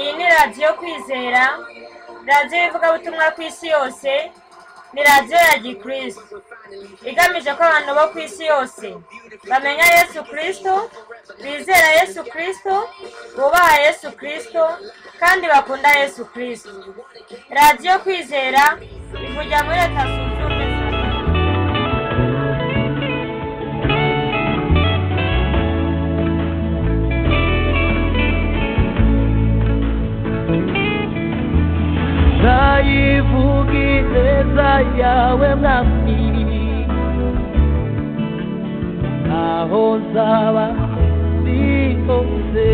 iyi ni radiyo kwizera radiyo y'ivugabutumwa ku isi yose ni radiyo ya gikristo igamije ko abantu bo ku isi yose bamenya yesu kirisito bizera yesu kirisito bubaha yesu kirisito kandi bakunda yesu kirisito radiyo kwizera ivugira muri leta zunze ubumwe za amerika ndayivuga ineza yawe mwami aho nzaba ndi hose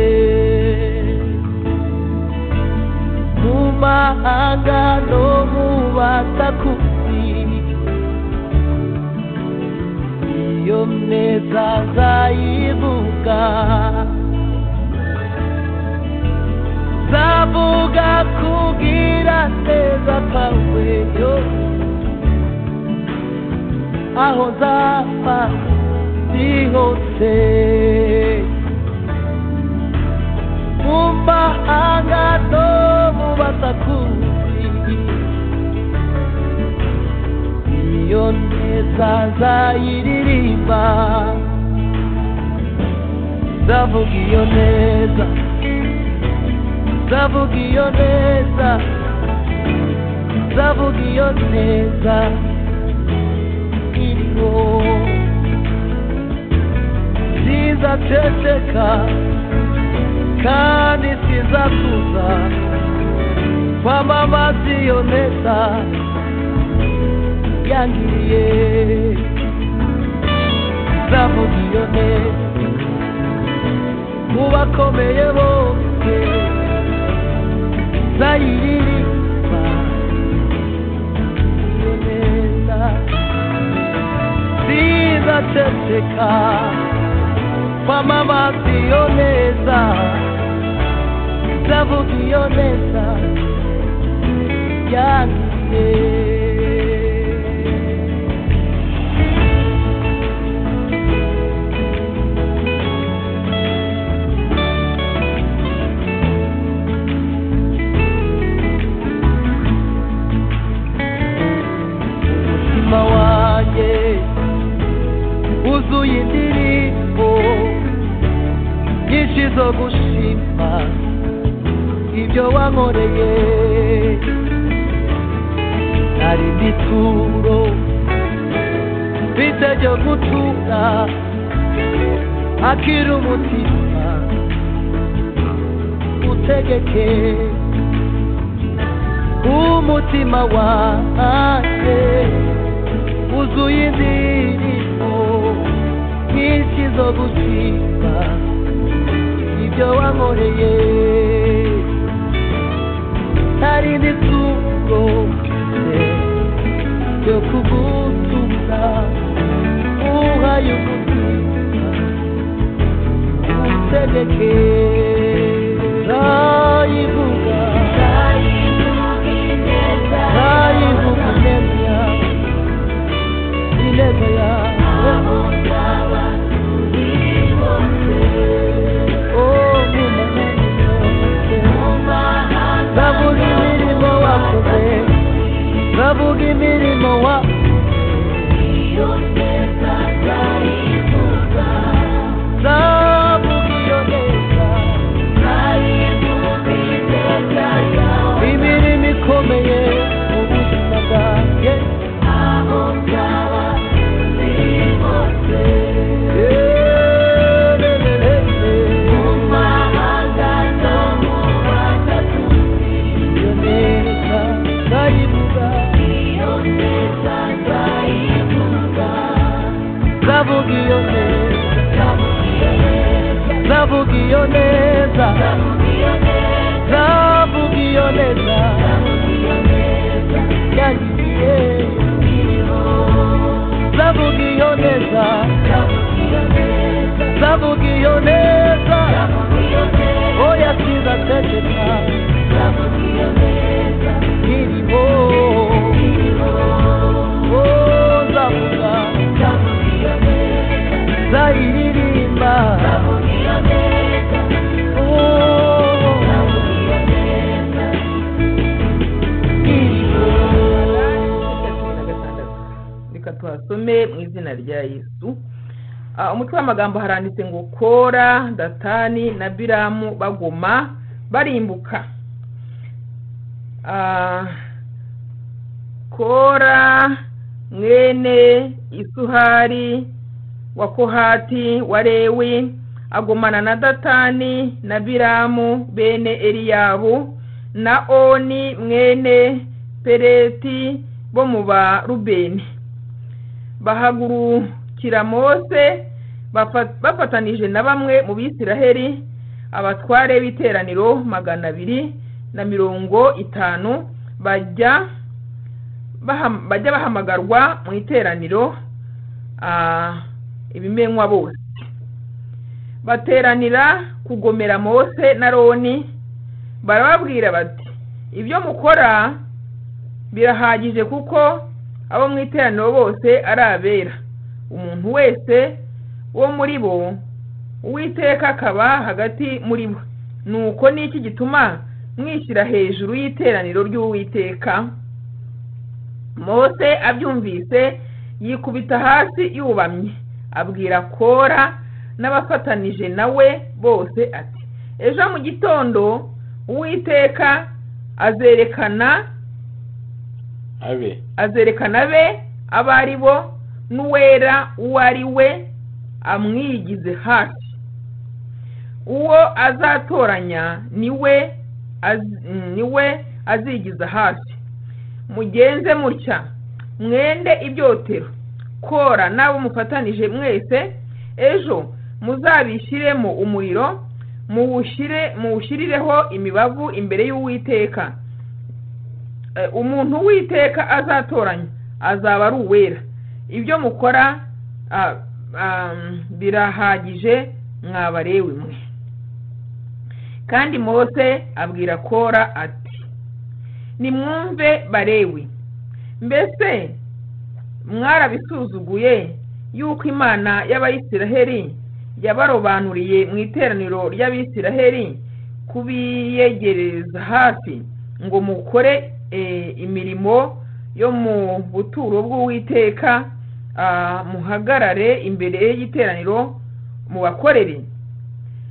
mu mahanga no mu batakuzi iyo neza nzayivuga zavuga kugira neza kwawe yo aho nzapfa ndi hose mu mahanga no mu basakuzi iyo neza nzayiririmba ndavuga iyo neza zavuga iyo neza zavuga iyo neza iriho zizaceceka kandi zizakuza kwamamaza iyo neza yangiriye zavuga iyo neza mu bakomeye bose zayiririmba iyo neza zizaceceka kwamamaza iyo neza zavuga iyo neza yangiye umutima wanjye wuzuye indirimbo nyinshi zo gushima ibyo wankoreye hari n'ituro mfite ryo gutura akira umutima utegeke umutima wanjye wuzuye indirimbo nyinshi zo gushima ibyo wankoreye hari n'isuro yo kugutumira uhaye ubuzima utegeke ntayivuga ntayivuga ineza yawe ineza yawe Oh, Bavuga imirimo wakoze, bavuga imirimo wakoze. Zavuga iyo neza, imirimo ikomeye mu buzima bwanjye. Iyo neza ndayivuga, zavuga iyo neza, zavuga iyo neza, zavuga iyo neza, yangiye. Zavuga iyo neza, zavuga iyo neza, oya sinzaceceka, irimo, oh, zavuga. zayiririmba Oh, mushime mu izina rya yesu Ah, umutwe w'amagambo haranditse ngo kora datani na biramu bagoma barimbuka Ah, kora mwene isuhari wa kohati wa lewi agumana na datani na biramu bene eliyabu na oni mwene pereti bo mu ba rubeni bahagurukira mose bafa- bafatanije na bamwe mu bisiraheli abatware b'iteraniro magana abiri na mirongo itanu bajya baham- bajya bahamagarwa mu iteraniro ah, ibimenywa bose bateranira kugomera mose na roni barababwira bati ibyo mukora birahagije kuko abo mu iteraniro bose ari abera umuntu wese wo muri bo uwiteka akaba hagati muri bo nuko niki gituma mwishyira hejuru y'iteraniro ry'uwiteka mose abyumvise yikubita hasi yubamye abwira kora n'abafatanije nawe bose ati ejo mu gitondo uwiteka azerekana abe azerekana be abo ari bo n'uwera uwo ari we amwigize hafi uwo azatoranya niwe az- niwe azigiza hafi mugenze mutya mwende ibyotero kora n'abo mufatanije mwese ejo muzabishyiremo umuriro muwushyire- muwushirireho imibavu imbere y'uwiteka Eh, umuntu witeka azatoranya azaba ari uwera ibyo mukora ah, ah, birahagije mwabarewe mwe kandi mose abwira kora ati nimwumve barewe mbese mwarabisuzuguye yuko imana y'abayisiraheli yabarobanuriye mu iteraniro ry'abisiraheli kubiyegereza hafi ngo mukore eh, imirimo yo mu buturo bw'uwiteka ah, muhagarare imbere y'iteraniro mubakorere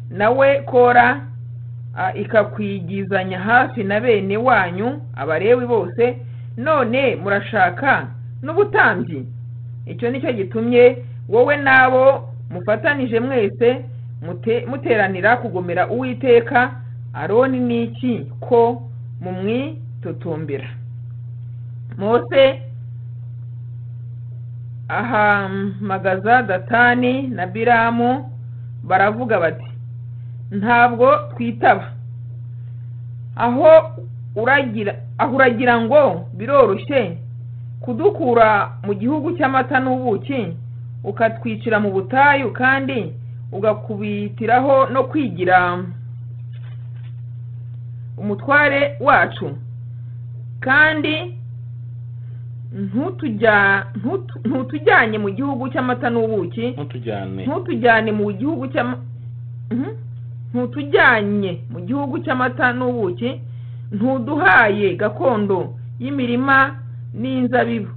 nawe kora ah, ikakwigizanya hafi na bene wanyu abarewi bose none murashaka n'ubutambyi icyo ni cyo gitumye wowe n'abo mufatanije mwese mute- muteranira kugomera uwiteka aroni n'iki ko mumwitotombera mose ahamagaza datani na biramu baravuga bati ntabwo twitaba aho uragira aho uragira ngo biroroshye kudukura mu gihugu cy'amata n'ubuki ukatwicira mu butayu kandi ugakubitiraho no kwigira umutware wacu kandi ntutujya- ntutu- ntutujyanye mu gihugu cy'amata n'ubuki ntutujyane ntutujyane mu gihugu cy'ama Mhm. ntutujyanye mu gihugu cy'amata n'ubuki ntuduhaye gakondo y'imirima n'inzabibu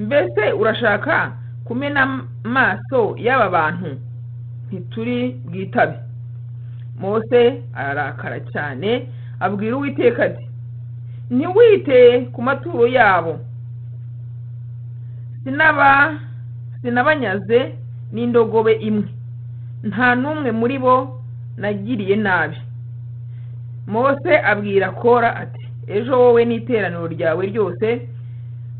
mbese urashaka kumena amaso y'aba bantu ntituri bwitabe mose ararakara cyane abwira uwiteka ati ntiwite ku maturo yabo sinaba sinabanyaze n'indogobe imwe nta n'umwe muri bo nagiriye nabi mose abwira kora ati ejo wowe n'iteraniro ryawe ryose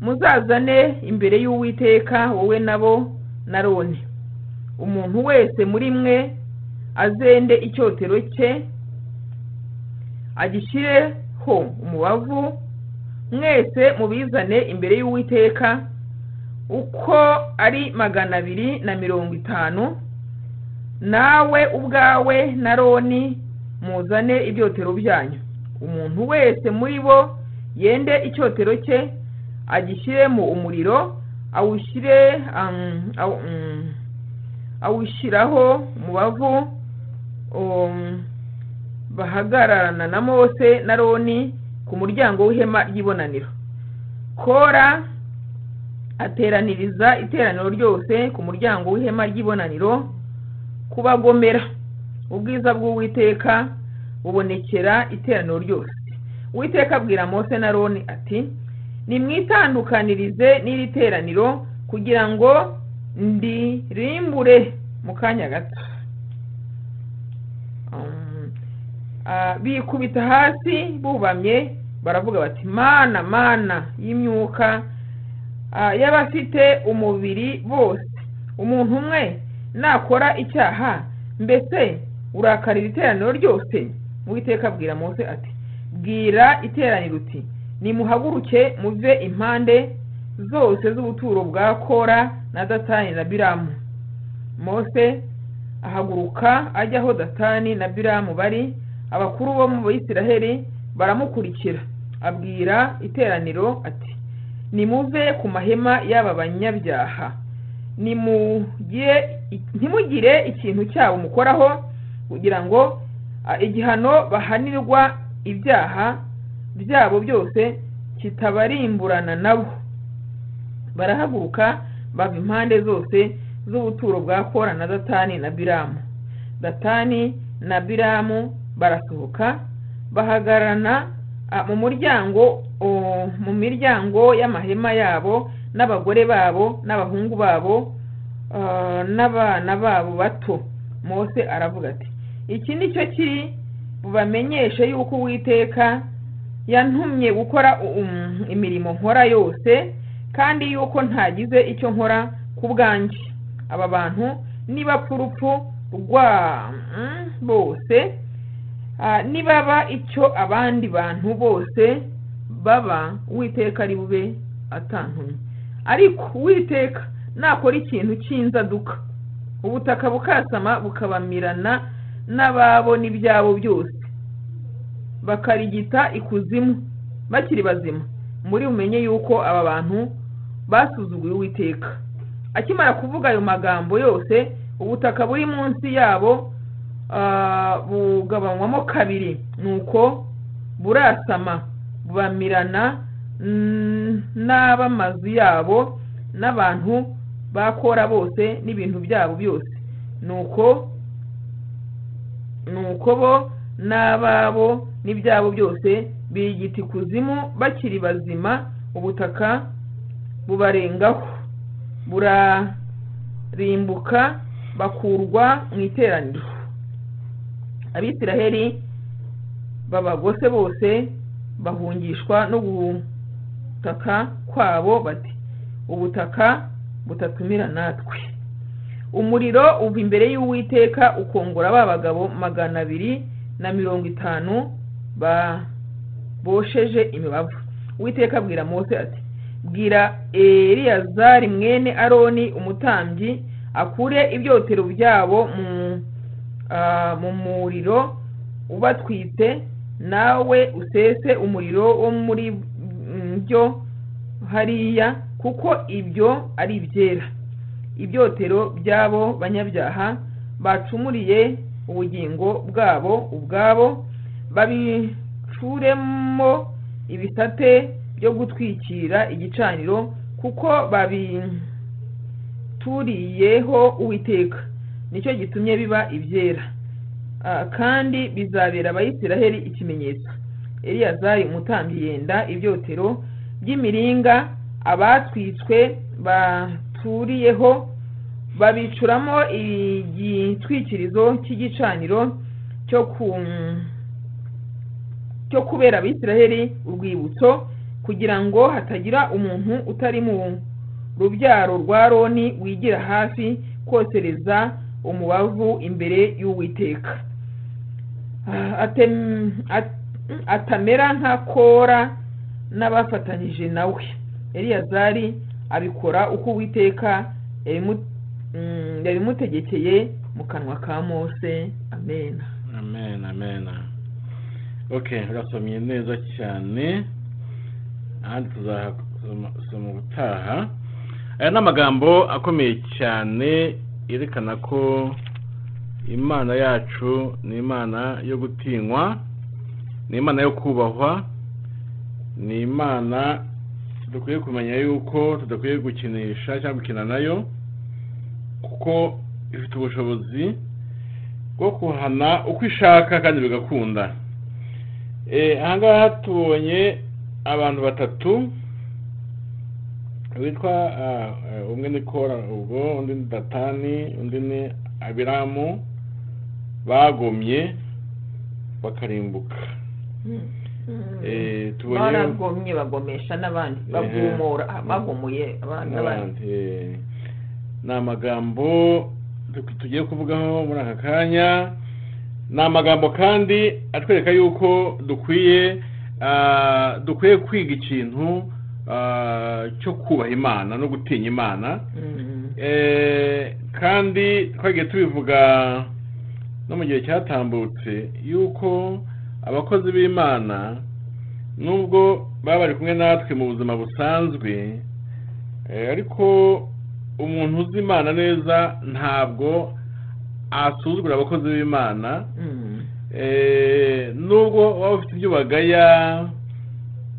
muzazane imbere y'uwiteka wowe nabo na roni umuntu wese muri mwe azende icyotero cye agishyireho umubavu mwese mubizane imbere y'uwiteka uko ari magana abiri na mirongo itanu nawe ubwawe na roni muzane ibyotero byanyu umuntu wese muri bo yende icyotero cye agishyiremo umuriro awushyire um, awu- um, awushyiraho mu bavu um, bahagararana na mose na roni ku muryango w'ihema ry'ibonaniro kora ateraniriza iteraniro ryose ku muryango w'ihema ry'ibonaniro kubagomera ubwiza bw'uwiteka bubonekera iteraniro ryose uwiteka abwira mose na roni ati nimwitandukanirize n'iri teraniro kugira ngo ndirimbure mu kanya gato Um, ah, bikubita hasi bubamye baravuga bati mana mana y'imyuka ah, y'abafite umubiri bose umuntu umwe nakora icyaha mbese urakarira iteraniro ryose uwiteka abwira mose ati bwira iteraniro uti nimuhaguruke muve impande zose z'ubuturo bwa kora na datani na biramu mose ahaguruka ajya aho datani na biramu bari abakuru bo mu bayisiraheli baramukurikira abwira iteraniro ati nimuve ku mahema y'aba banyabyaha nimugire- ntimugire ikintu cyabo mukoraho kugira ngo ah, igihano bahanirwa ibyaha byabo byose kitabarimburana nabo barahaguruka bava impande zose z'ubuturo bwa kora na datani na biramu datani na biramu barasohoka bahagararana ah, mu muryango oh, mu miryango y'amahema yabo n'abagore babo n'abahungu babo ah, n'abana babo bato mose aravuga ati iki ni cyo kiri bubamenyeshe yuko uwiteka yantumye gukora um, imirimo nkora yose kandi yuko ntagize icyo nkora ku bwanjye aba bantu nibapfa urupfu rwa mm, bose ah, nibaba icyo abandi bantu bose baba uwiteka ari bube atantumye ariko uwiteka nakora ikintu cy'inzaduka ubutaka bukasama bukabamirana n'ababo n'ibyabo byose bakarigita ikuzimu bakiri bazima muri bumenye yuko aba bantu basuzuguye uwiteka akimara kuvuga ayo magambo yose ubutaka buri munsi yabo ah, bugabanywamo kabiri nuko burasama bubamirana mm, n'ab'amazu yabo n'abantu bakora bose n'ibintu byabo byose nuko nuko bo n'ababo n'ibyabo byose birigita ikuzimu bakiri bazima ubutaka bubarengaho burarimbuka bakurwa mu iteraniro abisiraheli babagose bose bahungishwa no gutaka kwabo bati ubutaka butatumira natwe umuriro uva imbere y'uwiteka ukongora ba bagabo magana abiri na mirongo itanu babosheje imibavu uwiteka abwira mose ati bwira eliyazari mwene aroni umutambyi akure ibyotero byabo mu ah, mu muriro ubatwite nawe usese umuriro wo muri mm, byo hariya kuko ibyo ari ibyera ibyotero by'abo banyabyaha bacumuriye ubugingo bwabo ubwabo babicuremo ibisate byo gutwikira igicaniro kuko babituriyeho uwiteka nicyo gitumye biba ibyera Ah, kandi bizabera abayisiraheli ikimenyetso eliyazari umutambyi yenda ibyotero by'imiringa abatwitswe baturiyeho babicuramo igitwikirizo cy'igicaniro cyo ku cyo kubera abisiraheli urwibutso kugira ngo hatagira umuntu utari mu rubyaro rwa roni wigira hafi kosereza umubavu imbere y'uwiteka Ah, atem- at- atamera nka kora n'abafatanyije nawe eliyazari abikora uko uwiteka yabimu- mm, yabimutegekeye mu kanwa ka mose amena amen amen ok urasomye neza cyane ahandi tuzasoma ubutaha aya ni amagambo akomeye cyane yerekana ko imana yacu ni imana yo gutinywa ni imana yo kubahwa ni imana dukwiye kumenya yuko tudakwiye gukinisha cyangwa gukina nayo kuko ifite ubushobozi bwo kuhana uko ishaka kandi bigakunda Eh, ahangaha tubonye abantu batatu witwa ah, eh, umwe ni kora ubwo undi ni datani undi ni abiramu bagomye bakarimbuka Eh, tubonye baragomye bagomesha n'abandi Eh. bagumura ah, bagomuye abandi n'abandi n'abandi eh, ni amagambo tu- tugiye kuvugaho muri aka kanya ni amagambo kandi atwereka yuko dukwiye ah, dukwiye kwiga ikintu ah, cyo kubaha imana no gutinya imana Mm. Eh, kandi twagiye tubivuga no mu gihe cyatambutse yuko abakozi b'imana nubwo baba bari kumwe natwe mu buzima busanzwe eh, ariko umuntu uzi imana neza ntabwo asuzugura abakozi b'imana Mm. eh, nubwo waba ufite ibyo bagaya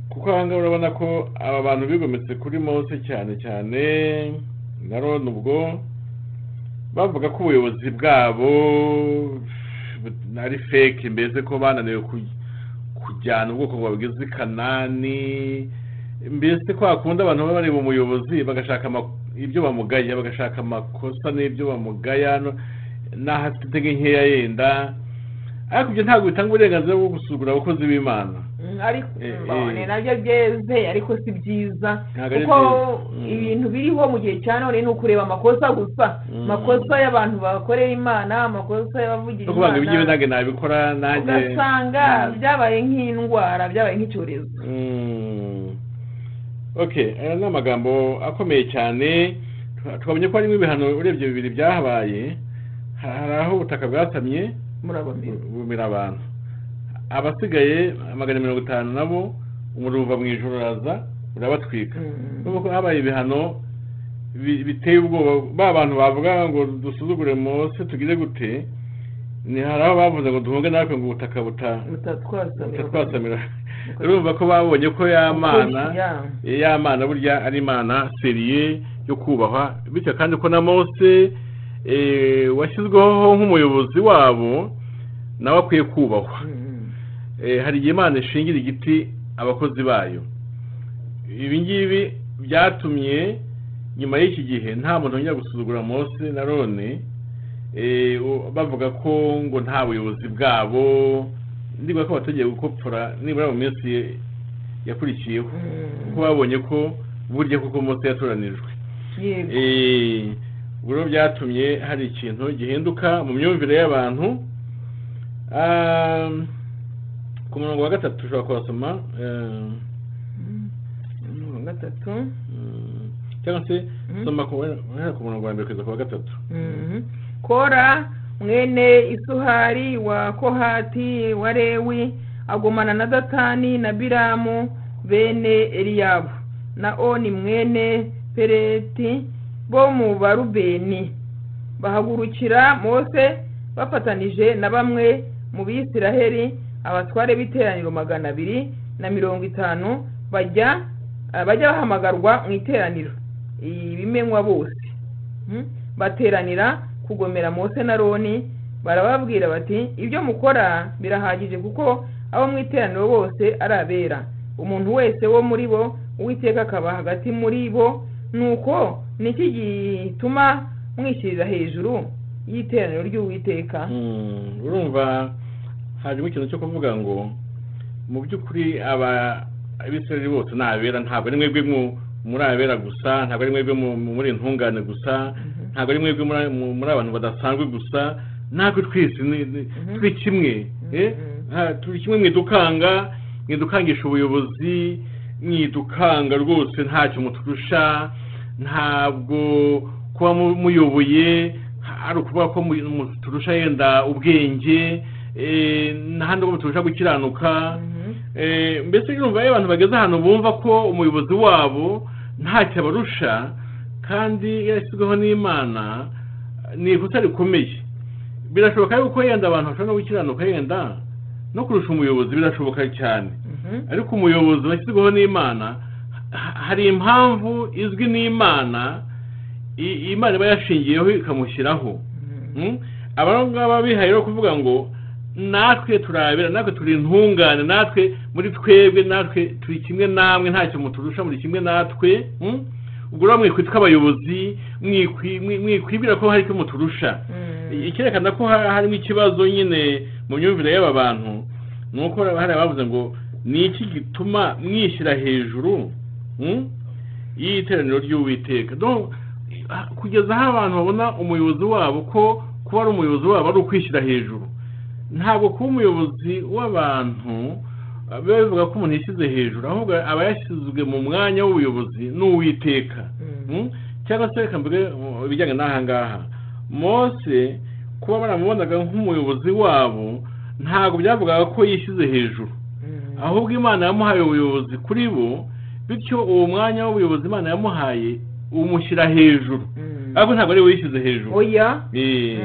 kuko aha ngaha urabona ko aba bantu bigometse kuri mose cyane cyane na roni ubwo bavuga ko ubuyobozi bwabo ari fake mbese ko bananiwe ku- kujyana ubwoko bwabwiza i kanani mbese kwa kundi abantu baba bareba umuyobozi bagashaka ama- ibyo bamugaya bagashaka amakosa n'ibyo bamugaya no- n'ahafite intege nkeya yenda ariko ibyo ntabwo bitanga uburenganzira bwo gusuzugura abakozi b'imana Mm, ariko Eh, eh. mbone nabyo byeze ariko si byiza Ntabwo ari kuko byiza. Mm. ibintu biriho mu gihe cya none ni ukureba amakosa gusa Mm. amakosa y'abantu bakorera imana amakosa y'abavugira no kuvuga ngo ibyo imana nange nabikora nanjye ugasanga byabaye nk'indwara byabaye nk'icyorezo Mm. okay aya ni amagambo akomeye cyane Twa- twabonye ko harimo ibihano urebye bibiri byahabaye Ha- hari aho ubutaka bwasamye murabona bumira abantu abasigaye magana mirongo itanu nabo umuriro uva mu ijoro uraza urabatwika Mm. urabona ko habaye ibihano bi- biteye ubwoba ba bantu bavuga ngo dusuzugure mose tugize gute ni hari aho bavuze ngo duhunge natwe ngo ubutaka buta butatwasamira twatsamira urumva ko babonye ko ya mana Ya. ya mana burya ari imana seriye yo kubahwa bityo kandi ko na mose eh, washyizweho nk'umuyobozi wabo nawe akwiye kubahwa Mm. Eh, hari igihe imana ishingira igiti abakozi bayo ibi ngibi byatumye nyuma y'iki gihe nta muntu wongera gusuzugura mose na rone eh, u- bavuga ko ngo nta buyobozi bwabo ndibuka ko batagiye gukopfora nibura mu minsi ye- yakurikiyeho Mm. kuko babonye ko burya koko mose yatoranijwe Yego. Eh, ubwo rero byatumye hari ikintu gihinduka mu myumvire y'abantu Ah, ku murongo wa gatatu ushobora kuhasoma eh, Mm. Umurongo wa gatatu mm, cyangwa se Mm. soma ku guhera ku murongo wa mbere kugeza ku wa gatatu Mhm. kora mwene isuhari wa kohati wa lewi agumana na datani na biramu bene eliyabu na oni mwene pereti bo mu barubeni bahagurukira mose bafatanije na bamwe mu bisiraheli abatware b'iteraniro magana abiri na mirongo itanu bajya ah, bajya bahamagarwa mu iteraniro ibimenywa bose Hmm? bateranira kugomera mose na roni barababwira bati ibyo mukora birahagije kuko abo mu iteraniro bose ari abera umuntu wese wo muri bo uwiteka akaba hagati muri bo nuko niki gituma mwishyirira hejuru y'iteraniro ry'uwiteka Mm, urumva harimo ikintu cyo kuvuga ngo mu by'ukuri aba abisirayeli bose ni abera ntabwo ari mwebwe mu- muri abera gusa ntabwo ari mwebwe mu- muri intungane gusa Mhm. ntabwo ari mwebwe muri- mu- muri abantu badasanzwe gusa natwe twese ni- ni- Mhm. turi kimwe eh? Mhm. Ah, turi kimwe mwidukanga mwidukangisha ubuyobozi mwidukanga rwose ntacyo muturusha ntabwo kuba mu- muyoboye ari ukuvuga ko mu- muturusha yenda ubwenge eh, n'ahandi ho muturusha gukiranuka Mhm. Eh, mbese urumva iyo abantu bageze ahantu bumva ko umuyobozi wabo ntacyo abarusha kandi yarashyizweho n'imana ni ikosa rikomeye birashoboka yuko yenda abantu bashobora no gukiranuka yenda no kurusha umuyobozi birashoboka cyane Mhm. ariko umuyobozi washyizweho n'imana ha- hari impamvu izwi n'imana i- imana iba yashingiyeho ikamushyiraho Mm? aba ngabo ngaba bihaye rero kuvuga ngo natwe turabera natwe turi intungane natwe muri twebwe natwe turi kimwe namwe ntacyo muturusha muri kimwe natwe Mm? ubwo rero mwikwitwa abayobozi mwikwi- mwi- mwikwibwira ko hari icyo muturusha icyerekana ko ha- harimo ikibazo nyine mu myumvire y'aba bantu ni uko hari abavuze ngo ni iki gituma mwishyira hejuru mm, y'iteraniro ry'uwiteka Donc, ha- kugeza aho abantu babona umuyobozi wabo ko kuba ari umuyobozi wabo ari ukwishyira hejuru ntabwo kuba umuyobozi w'abantu ah, biba bivuga ko umuntu yishyize hejuru ahubwo aba yashyizwe mu mwanya w'ubuyobozi n'uwiteka Mm? cyangwa se reka mvuge uh, ibijyanye n'aha ngaha mose kuba baramubonaga nk'umuyobozi wabo ntabwo byavugaga ko yishyize hejuru ahubwo imana yamuhaye ubuyobozi kuri bo bityo uwo mwanya w'ubuyobozi imana yamuhaye umushyira hejuru ariko ntabwo ari we yishyize hejuru oya Eh,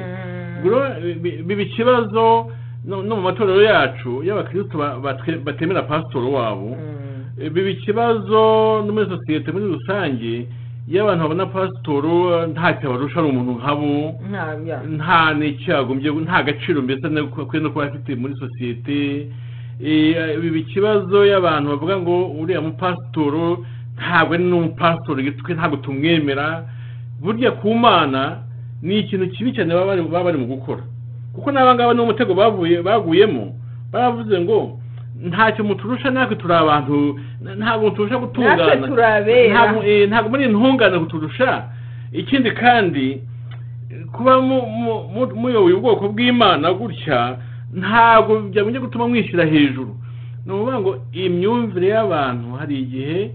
ubwo rero, bi- bi- biba ikibazo no no mu matorero yacu y'abakirisitu ba- batwe- batemera pasitoro wabo Eh, biba ikibazo no muri sosiyete muri rusange iyo abantu babona pasitoro ntacyo abarusha ari umuntu nkabo ntabya nta n'icyagombye nta gaciro mbese no kuba- kwe no kuba afite muri sosiyete Eh, biba ikibazo y'abantu bavuga ngo uriya mupasitoro ntabwo ari n'umupasitoro twe ntabwo tumwemera burya ku mana ni ikintu kibi cyane baba bari- baba bari mu gukora kuko n'abangaba ni umutego bavuye baguyemo baravuze ngo ntacyo muturusha natwe turi abantu na- ntabwo turusha natwe gutungana turabera ntabwo eh, ntabwo muri intungane kuturusha ikindi kandi eh, kuba mu- mu- mu- muyoboye ubwoko bw'imana gutya ntabwo byagombye gutuma mwishyira hejuru ni ukuvuga ngo imyumvire y'abantu hari igihe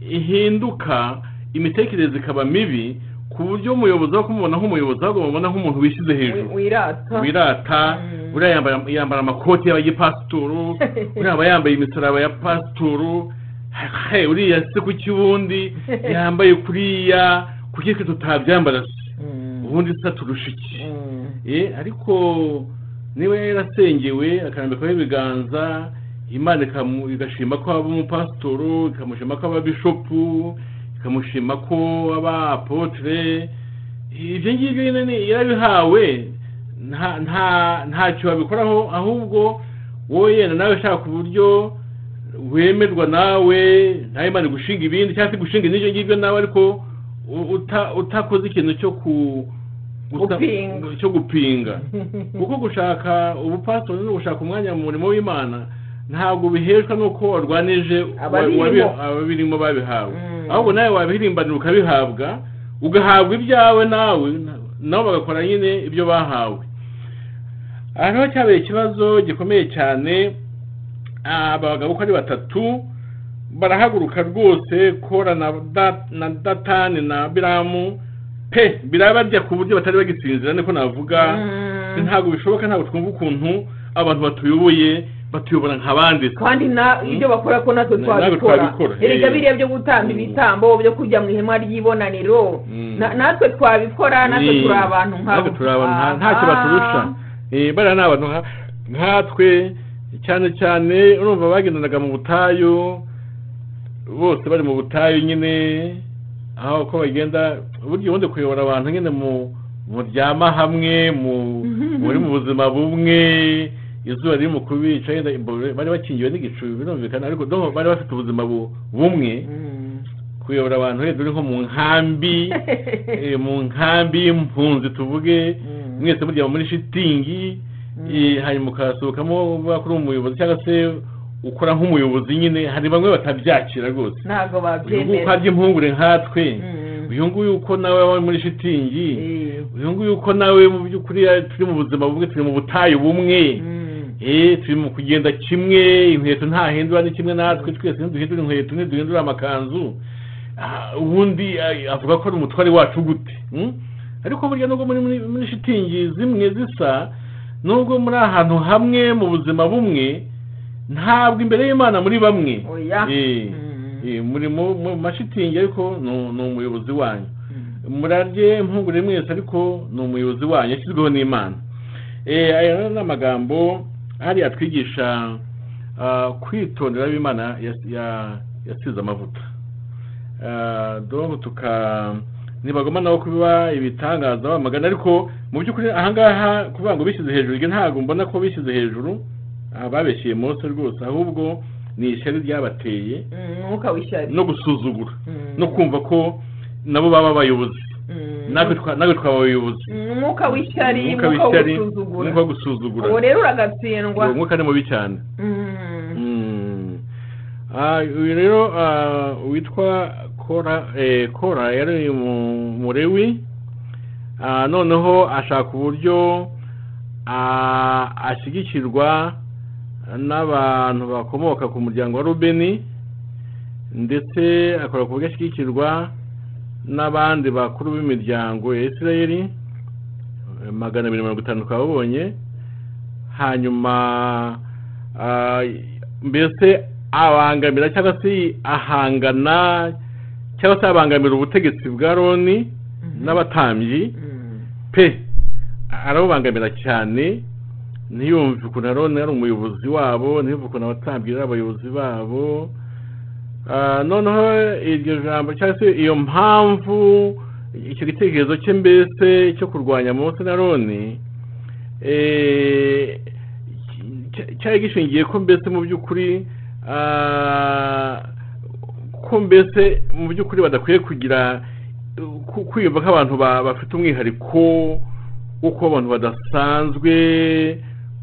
ihinduka imitekerereze ikaba mibi ku buryo umuyobozi aho kumubona nk'umuyobozi ahubwo bamubona nk'umuntu wishyize hejuru wirata wirata Mm. uriya yambara yambara amakoti y'abagipasitoro uriya aba yambaye imisaraba ya pasitoro he uriya se kuki ubundi yambaye kuriya kuki twe tutabyambara se ubundi se turusha iki Eh, ariko niba yarasengewe akarambikaho ibiganza imana ikamu- igashima ko aba umupasitoro ikamushima ko aba bishopu ikamushima ko aba apotre ibyo ngibyo nyine ni- yarabihawe nta- nta- ntacyo babikoraho ahubwo wowe yenda nawe ushaka uburyo wemerwa nawe nawe imana igushinga ibindi cyangwa se igushinga n'ibyo ngibyo nawe ariko u- uta- utakoze ikintu cyo ku gusa- Gupinga. cyo gupinga kuko gushaka ubupasitori no gushaka umwanya mu murimo w'imana ntabwo biheshwa n'uko warwanije Ababirimo. wa- wabi- ababirimo babihawe Mm. ahubwo nawe wabihirimbanira ukabihabwa ugahabwa ibyawe nawe na- nabo bagakora nyine ibyo bahawe aha niho cyabaye ikibazo gikomeye cyane aba bagabo uko ari batatu barahaguruka rwose kora na Da- na datani na biramu pe birabajya ku buryo batari bagisinzira niko navuga ntabwo bishoboka ntabwo twumva ukuntu abantu batuyoboye batuyobora nk'abandi kandi na ibyo bakora ko natwe Na- natwe twabikora twabikora, erega eh. biriya byo gutamba Mm. ibitambo byo kujya mu ihema ry'ibonaniro Mm. na- natwe twabikora natwe Ni- turi abantu nkabo natwe turi abantu nka- ntacyo Aha. baturusha Eh, bariya ni abantu nka- nkatwe cyane cyane urumva bagendanaga mu butayu bose bari mu butayu nyine aho uko bagenda burya ubundi kuyobora abantu nyine mu muryama hamwe mu muri mu buzima bumwe izuba riri mu kubica yenda imboro- bari bakingiwe n'igicu birumvikana ariko donc bari bafite ubuzima bu- bumwe Mm. kuyobora abantu wenda uri nko mu nkambi eh, mu nkambi y'impunzi tuvuge Mm. mwese murya muri shitingi eh, hanyuma ukasohokamo uvuga ko uri umuyobozi cyangwa se ukora nk'umuyobozi nyine hari bamwe batabyakira rwose ntabwo uyu nguyu uko babyemera arya impungure nkatwe Mm. uyu nguyu uko nawe wabaye muri shitingi Eh. uyu nguyu uko nawe mu by'ukuri eh, turi mu buzima bumwe turi mu butayu bumwe Mm. Eh, turi mu kugenda kimwe inkweto ntahindura ni kimwe natwe twese ntiduhindura inkweto ntiduhindura amakanzu Ah, ubundi ah, avuga ko ari umutware wacu gute mm? ariko burya nubwo muri muri- muri shitingi zimwe zisa nubwo muri ahantu hamwe mu buzima bumwe ntabwo imbere y'imana muri bamwe oya Eh, Mm. eh, muri mu mu mashitingi ariko ni- ni umuyobozi wanyu Mm. murarye mpungure mwese ariko ni umuyobozi wanyu yashyizweho n'imana Eh, aya rero ni amagambo hariya atwigisha ah, kwitondera ab'imana yasize amavuta ah, donc tuka ntibagomba nabo kuba ibitangaza bamagana ariko mu by'ukuri ahangaha kuvuga ngo bishyize hejuru ibyo ntabwo mbona ko bishyize hejuru ah, babeshyeye mose rwose ahubwo ni ishyari ryabateye umwuka w'ishyari no gusuzugura Mm. no kumva ko nabo baba abayobozi Mm. natwe twa- natwe twaba abayobozi umwuka w'ishyari umwuka umwuka wo w'ishyari gusuzugura umwuka wo gusuzugura uwo rero uragatsindwa uwo mwuka ni mubi cyane Mm. Mm. Ah, uyu rero ah, witwa kora eh, kora yari mu- murewi Ah, noneho ashaka uburyo ah, ashyigikirwa n'abantu bakomoka ku muryango wa rubeni ndetse akora ku buryo ashyigikirwa n'abandi bakuru b'imiryango ya isirayeli eh, magana abiri mirongo itanu twababonye hanyuma ah, mbese abangamira cyangwa se ahangana cyangwa se abangamira ubutegetsi bwa roni Mhm. n'abatambyi Mm. pe arabubangamira cyane ntiyumve ukuntu aroni ari umuyobozi wabo ntiyumve ukuntu abatambyi ari abayobozi babo Ah, noneho iryo jambo cyangwa se iyo mpamvu icyo gitekerezo cye mbese cyo kurwanya mose na roni eh, cya- cyari gishingiye ko mbese mu by'ukuri ah, ko mbese mu by'ukuri badakwiye kugira ku- kwiyumva nk'abantu ba- bafite umwihariko wo kuba abantu badasanzwe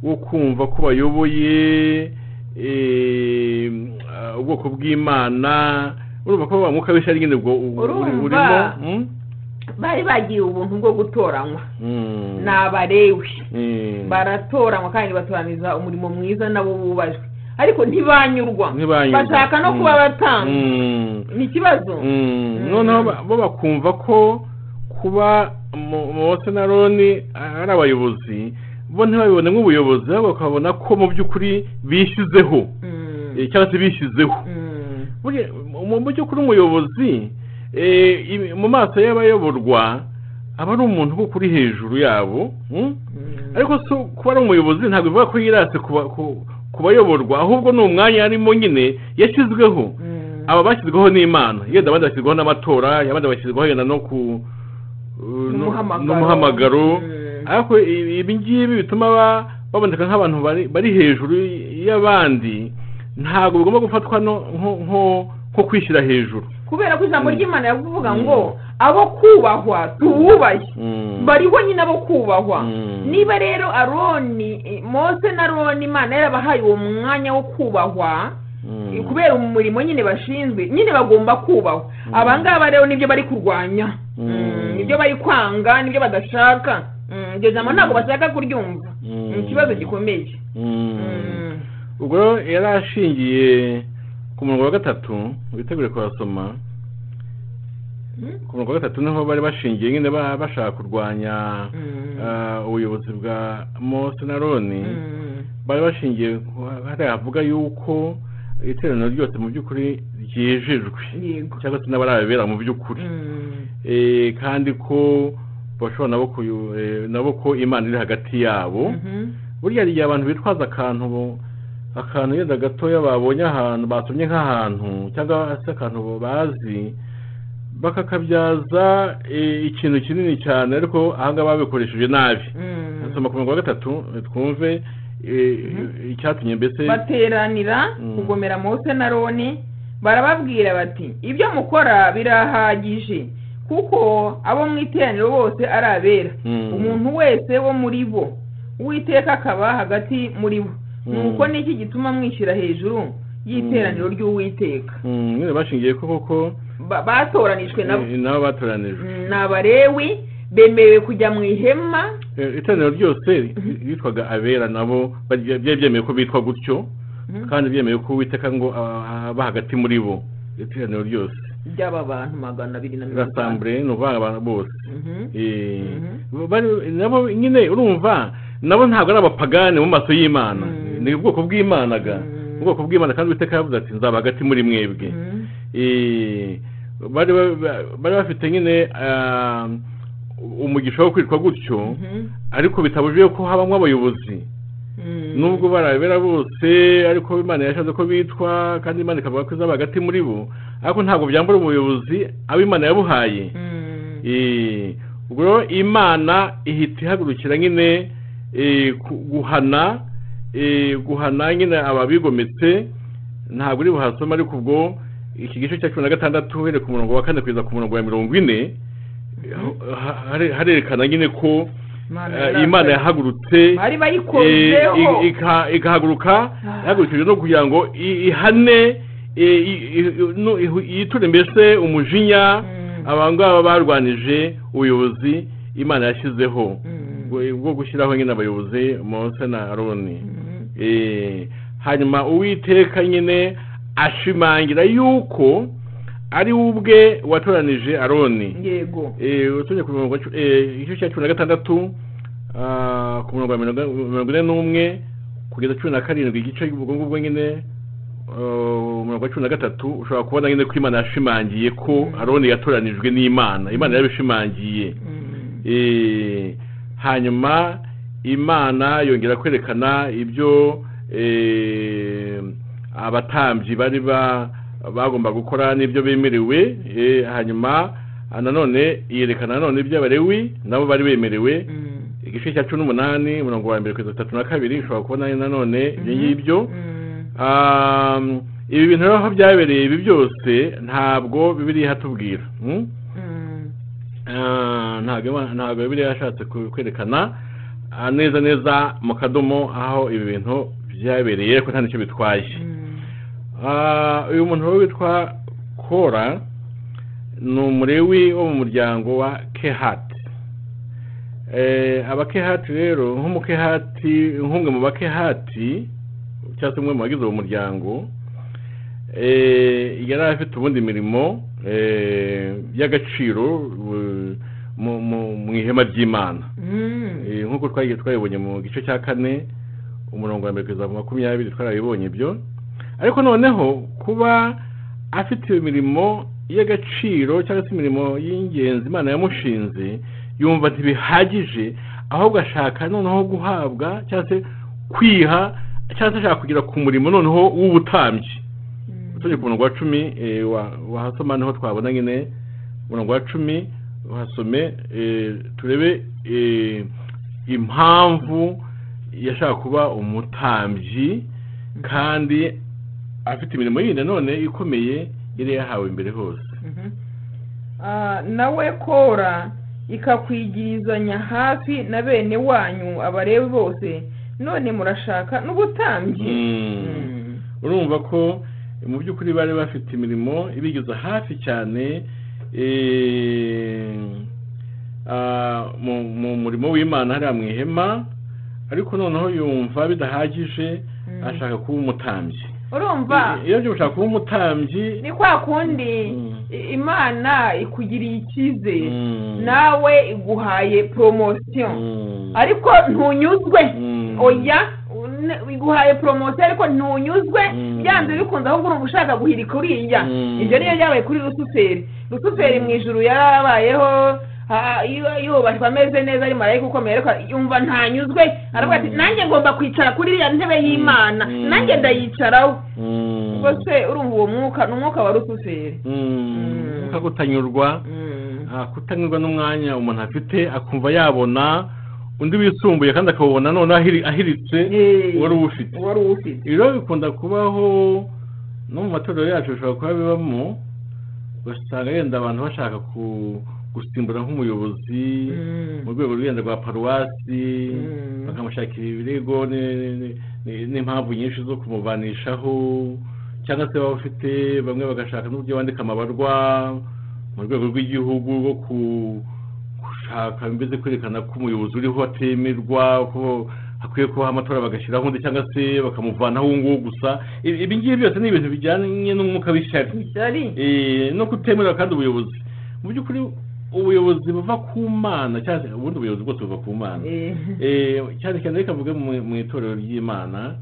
wo kumva ko bayoboye eh, ah, ubwoko bw'imana urumva ko wa mwuka w'ishyari nyine ubwo ubu- buri- Urumva. burimo mm? bari bagiye ubuntu bwo gutoranywa Mm. ni abarewi Mm. baratoranywa kandi batoraniza umurimo mwiza nabo bubajwe ariko ntibanyurwa Ntibanyurwa. bashaka no Mm. kuba batanga Mm. ni ikibazo Mm, noneho ba- bo bakumva ko kuba Mo- mose na roni ari abayobozi bo ntibabibone nk'ubuyobozi ahubwo bakabona ko mu by'ukuri bishyizeho Mm. eh, cyangwa se bishyizeho Mm. Burya, mu mu by'ukuri umuyobozi eh, ibi- mu maso y'abayoborwa aba ari umuntu kuko uri hejuru yabo mm? Mm. ariko si kuba ari umuyobozi ntabwo bivuga ko yirase ku ba- ku- ku bayoborwa ahubwo ni umwanya arimo nyine yashyizweho Mm. aba bashyizweho n'imana yenda abandi bashyizweho n'amatora abandi bashyizweho yenda no ku no- N'umuhamagaro. n'umuhamagaro Mm. ariko ibi ibi ngibi bituma ba- baboneka nk'abantu bari bari hejuru y'abandi ntabwo bigomba gufatwa no- nko nko- nko kwishyira hejuru kubera ko ijambo Mm. ry'imana yavuga Mm. ngo abo kubahwa tuwubahe Mm. bariho nyine abo kubahwa Mm. niba rero aroni eh, mose na aroni imana yarabahaye uwo mwanya wo kubahwa Mm. eh, kubera umurimo nyine bashinzwe nyine bagomba kubahwa Mm. abangaba rero nibyo bari kurwanya Mm. Mm, nibyo bari kwanga nibyo badashaka Mm, iryo jambo ntabwo bashaka kuryumva Mm. ni ikibazo gikomeye Mm. Mm. ubwo rero yari ashingiye ku murongo wa gatatu witegure kuhasoma Mm. ku murongo wa gatatu niho bari bashingiye nyine ba- bashaka kurwanya Mm. Ah, ubuyobozi bwa mose na roni Mm. bari bashingiye ku- hariya havuga yuko iteraniro ryose mu by'ukuri ryejejwe yego cyangwa se n'abarabera mu by'ukuri Mm. Eh, kandi ko bashobora nabo kuyu- eh, nabo ko imana iri hagati yabo Mhm. burya hari igihe abantu bitwaza akantu bo- akantu yenda gatoya babonye ahantu basomye nk'ahantu cyangwa se akantu bazi bakakabyaza eh, ikintu kinini cyane ariko ahangaha babikoresheje nabi Mm. soma ku murongo wa gatatu eh, twumve eh, icyatumye mbese bateranira Mm. kugomera mose na roni barababwira bati ibyo mukora birahagije kuko abo mu iteraniro bose ari abera Mm. umuntu wese wo muri bo uwiteka akaba hagati muri bo Mm. nuko niki gituma mwishyira hejuru y'iteraniro ry'uwiteka Mm, nyine bashingiye ko koko Ba- batoranijwe nabo eh, nabo batoranijwe Mm, ni abarewi bemerewe kujya mu ihema Eh, iteraniro ryose bitwaga abera nabo bari- byari byemeye ko bitwa gutyo Mhm. kandi byemeye ko uwiteka ngo ah, aba hagati muri bo iteraniro ryose ry'aba bantu magana abiri na mirongo itanu rasambure ni ukuvanga abantu bose Mhm. Eh, Mhm. bari- nabo nyine urumva nabo ntabwo ari abapagani mu maso y'imana Mm. ni ubwoko bw'imana ga Mm. ubwoko bw'imana kandi uwiteka yavuze ati nzaba hagati muri mwebwe Mhm. Eh, bari ba- bari bafite nyine ah, umugisha wo kwitwa gutyo Mhm. ariko bitabujije ko habamo abayobozi nubwo barabera bose ariko imana yashatse ko bitwa kandi imana ikavuga ko izaba hagati muri bo ariko ntabwo byambura ubuyobozi abo imana yabuhaye Eh, ubwo rero imana ihita ihagurukira nyine eh, ku- guhana eh, guhana nyine ababigometse ntabwo uri buhasoma ariko ubwo iki gice cya cumi na gatandatu uhereye ku murongo wa kane kugeza ku murongo wa mirongo ine eh, ha- hare- harerekana nyine ko eh, imana yahagurutse bari Eh, bayikozeho i- ika- ikahaguruka Ah. ihagurukijwe no kugira ngo i- ihane eh, i- i- no, ihu- yiture mbese umujinya Mm. aba ngaba barwanije ubuyobozi imana yashyizeho Mm. bwo- bwo gushyiraho nyine abayobozi mose na aroni Mm. Eh, hanyuma uwiteka nyine ashimangira yuko ari we ubwe watoranije aroni yego tujya ku mirongo cu- eh, igice cya cumi na gatandatu ah, ku murongo wa mirongo mirongo ine n'umwe kugeza cumi na karindwi igice ubwo ngubwo nyine ah, umurongo wa cumi na gatatu ushobora kubona nyine ko imana yashimangiye ko Mm. aroni yatoranijwe n'imana imana yabishimangiye Mm. Eh, hanyuma imana yongera kwerekana ibyo eh, abatambyi bari ba- bagomba gukora n'ibyo bemerewe eh, hanyuma ah, nanone yerekana nanone iby'abarewi nabo bari bemerewe Mm. igice cya cumi n'umunani umurongo wa mbere kugeza tatu na kabiri ushobora kubona nanone ibyo Mhm. ngibyo Mm. Ah, ibi bintu rero aho byabereye ibi byose ntabwo bibiri hatubwira mm? Mm. Ah, ntabwo Imana- ntabwo bibiliya yashatse ku- kwerekana ah, neza neza mu kadomo aho ibi bintu byabereye ariko nta nicyo bitwaye Mm. Ah, uyu muntu rero witwa kora ni umurewi wo mu muryango wa kehati abakehati rero nk'umukehati nk'umwe mu bakehati cyangwa se umwe mu bagize uwo muryango eh, yari afite ubundi mirimo eh, y'agaciro eh, mu- mu- mu ihema ry'imana Mm. Eh, nk'uko twagiye twabibonye mu gice cya kane umurongo wa mbere kugeza ku makumyabiri twarabibonye ibyo ariko noneho kuba afite imirimo y'agaciro cyangwa se imirimo y'ingenzi imana yamushinze yumva ntibihagije ahubwo ashaka noneho guhabwa cyangwa se kwiha cyangwa se ashaka kugera ku murimo noneho w'ubutambyi tujye ku murongo wa cumi eh, wa- wahasoma niho twabona nyine umurongo wa cumi wahasome eh, turebe eh, impamvu yashaka kuba umutambyi kandi afite imirimo yindi none ikomeye yari yahawe mbere hose Mhm. Ah, nawe kora ikakwigirizanya hafi na bene wanyu abarebi bose none murashaka n'ubutambyi Mm. Mm. urumva ko mu by'ukuri bari bafite imirimo ibigeza hafi cyane eh, ah, mu- mu murimo w'imana hariya mu ihema ariko noneho yumva bidahagije Mm. ashaka kuba umutambyi urumva iyo byo ushaka kuba umutambyi ni kwa kundi Mm. i- imana ikugiriye icyizere Mm. nawe iguhaye poromosiyo Mm. ariko ntunyuzwe Mm. oya n- iguhaye poromosiyo ariko ntunyuzwe Mm. byanze bikunze ahubwo urumva ushaka guhirika uriya Mm. ibyo niyo byabaye kuri rusuferi rusuferi mu ijuru yarabayeho ha- yu- yubashywe ameze neza ari marayika ukomeye ariko yumva ntanyuzwe aravuga ati Mm. nanjye ngomba kwicara kuri iriya ntebe y'imana Mm. nanjye ndayicaraho Mm. ubwo se urumva uwo mwuka ni umwuka wa rusuferi Mm. Ushaka kutanyurwa Ah, kutanyurwa n'umwanya umuntu afite akumva yabona undi wisumbuye kandi akawubona noneho ahiri- ahiritse Eh. uwari uwufite wari uwufite ibi rero bikunda kubaho no mu matorero yacu bishobora kuba bibamo ugasanga yenda abantu bashaka ku gusimbura nk'umuyobozi Mm. mu rwego rwenda rwa paruwasi Mm. bakamushakira ibirego ni- ni- ni- n'impamvu nyinshi zo kumubanishaho cyangwa se waba ufite bamwe bagashaka n'uburyo bandika amabarwa mu rwego rw'igihugu rwo ku- gushaka mbese kwerekana ko umuyobozi uriho atemerwa ko hakwiye kubaho amatora bagashyiraho undi cyangwa se bakamuvanaho uwo nguwo gusa Ibi- ibi ngibi byose ni ibintu bijyanye n'umwuka w'ishyari ishyari Eh, no kutemerera kandi ubuyobozi mu by'ukuri ubuyobozi buva ku mana cyangwa se ubundi ubuyobozi bwose buva ku mana Eh. Eh, cyane cyane reka mvuge mu mu itorero ry'imana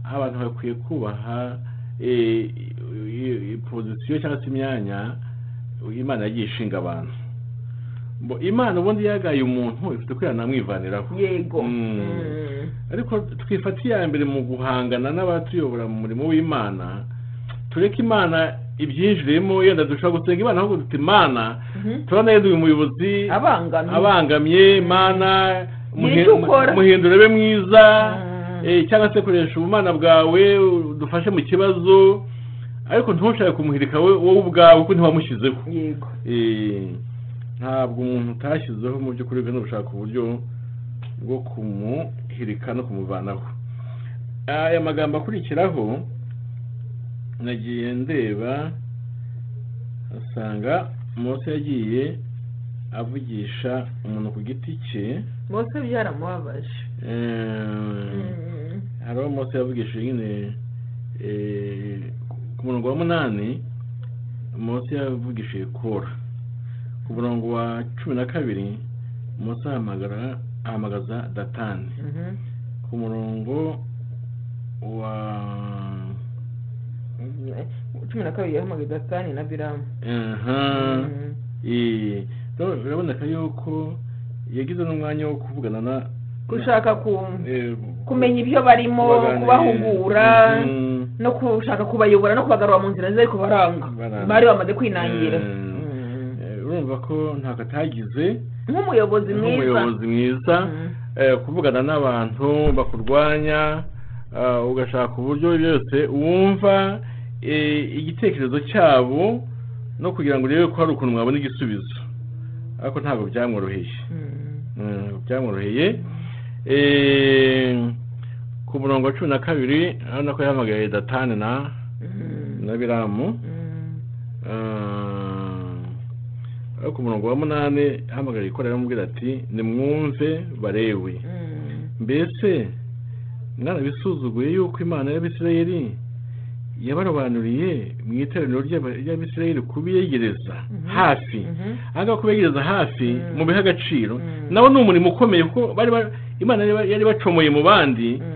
abantu bakwiye kubaha eh, i- i- i- pozisiyo cyangwa se imyanya imana yagiye ishinga abantu Mbo imana ubundi yagaye umuntu ifite kwihana amwivaniraho yego Mm. Mm. ariko twifata iya mbere mu guhangana n'abatuyobora mu murimo w'imana tureke imana ibyinjiremo yenda dushobora gusenga imana ahubwo duta imana Mhm. turabona yenda uyu muyobozi abangamye abangamye imana Nyiri icyo ukora. muhindure ube mwiza Mm. eh, cyangwa se koresha ubumana bwawe dufashe mu kibazo ariko ntushake kumuhirika we- wowe ubwawe kuko ntiwamushyizeho yego Eh, ntabwo umuntu utashyizeho mu by'ukuri bwe gushaka uburyo bwo kumuhirika no kumuvanaho aya magambo akurikiraho nagiye ndeba asanga Mose yagiye avugisha umuntu ku giti cye bose byaramubabaje Eh, Mm. hari aho Mose yavugishije nyine eh, ku murongo wa munani Mose yavugishije kora ku murongo wa cumi na kabiri Mose ahamagara ahamagaza datani Mhm. ku murongo wa cumi na kabiri yahamagaye datani na biramu aha Mhm. eh, rero biraboneka yuko yagize n'umwanya wo kuvugana na gushaka ku- eh, kumenya ibyo barimo kubaganiriza. kubahugura Mhm. no gushaka kubayobora no kubagarura mu nzira ze ariko baranga Baranga. bari bamaze kwinangira Mm. Mm. Eh, urumva ko ntako atagize nk'umuyobozi mwiza nk'umuyobozi mwiza Mm. eh, kuvugana n'abantu bakurwanya ah, ugashaka uburyo byose wumva eh, igitekerezo cyabo no kugira ngo urebe ko hari ukuntu mwabona igisubizo ariko ntabwo byamworoheye Mm. Mm, byamworoheye Eh, ku murongo wa cumi na kabiri urabona ko yahamagaye datani na Mm. na biramu Mm. ariko umurongo wa munani ahamagara ikorera amubwira ati nimwumve barewe Mm. mbese mwarabisuzuguye yuko imana y'abisirayeli yabarobanuriye mu iteraniro ry'aba- ry'abisirayeli kubiyegereza Mhm. hafi Mhm. ahangaha kubegereza hafi Mm. mu biha agaciro Mm. nawo ni umurimo ukomeye kuko bari ba- imana yari- yari bacomoye mu bandi Mm.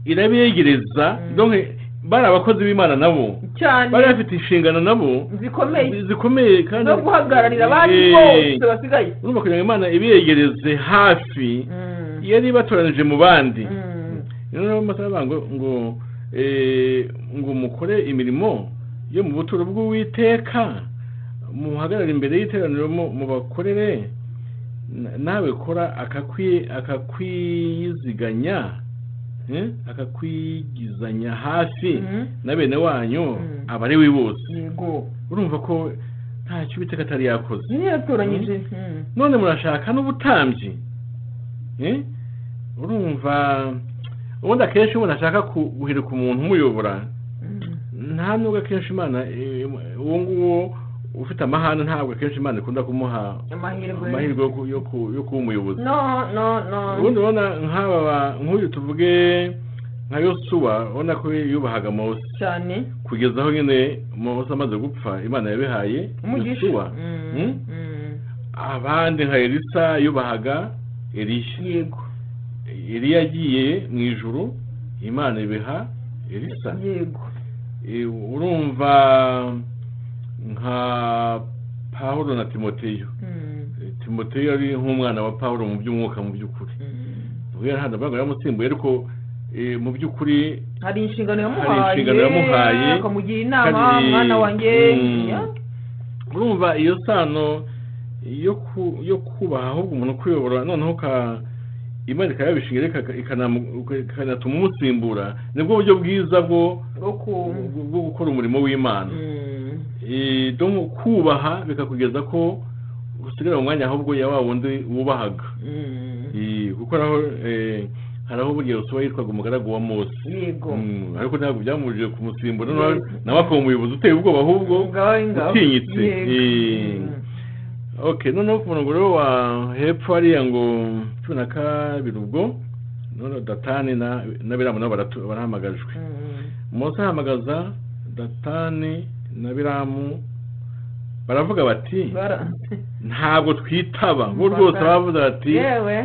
irabiyegereza Mm. donc bari abakozi b'imana nabo cyane bari bafite inshingano nabo zikomeye zikomeye kandi no guhagararira abandi Eh, bose basigaye urumva kugira ngo imana ibiyegereze hafi Mm. yari ibatoranije mu bandi Mm. noneho basaba ngo ngo eh, ngo mukore imirimo yo mu buturo bw'uwiteka muhagarare imbere y'iteraniro mu- mubakorere Na- nawe kora akakwi- akakwiyiziganya eh, akakwigizanya hafi Mm. na bene wanyu Mm. abariwe bose yego urumva ko ntacyo ubiteka atari yakoze yari yaratoranyije Mm. none murashaka n'ubutambyi Eh? urumva ubundi akenshi umuntu ashaka ku- guhirika umuntu umuyobora Mm. nta nubwo akenshi imana eh, uwo nguwo ufite amahane ntabwo akenshi imana ikunda kumuha amahirwe amahirwe yo ku- yo ku- yo kuba umuyobozi no no no ubundi ubona nk'aba ba- nk'uyu tuvuge nka yosuwa ubona ko yubahaga mose cyane kugeza aho nyine mose amaze gupfa imana yabihaye umugisha yosuwa Mm. Mm? Mm. abandi nka elisa yubahaga eliya yego eliya agiye mu ijuru imana ibiha elisa yego E, urumva nka pawulo na timoteyo Mm. E, timoteyo yari nk'umwana wa pawulo mu by'umwuka mu by'ukuri Mm. we ntabwo ntabwo yamusimbuye ariko e, mu by'ukuri hari inshingano yamuhaye Hari inshingano yamuhaye. akamugira inama Kabiri, mwana wanjye mm, ya. urumva iyo sano yo ku- yo kubaha ahubwo umuntu kuyobora noneho uka- imana ikayabishinga reka ikanamu- ikanatuma umusimbura nibwo buryo bwiza bwo bwo ku bwo- bwo gukora umurimo w'imana Mm. Eh, donc kubaha bikakugeza ko usigara mu mwanya ahubwo ya wa wundi wubahaga Mm. Eh, kuko naho eh, hari aho buriya usuba yitwaga umugaragu wa mose yego Mm, ariko ntabwo byamurije kumusimbura nawe- nawe akaba umuyobozi uteye ubwoba ahubwo ngaho ngaho utinyitse. Yego. Eh. Mm. ok noneho ku murongo rero wa hepfo hariya ngo cumi na kabiri ubwo noneho datani na na biramu nabo baratu- barahamagajwe Mm. mose ahamagaza datani na biramu baravuga bati Bara- ntabwo twitaba bo rwose baravuze bati yewe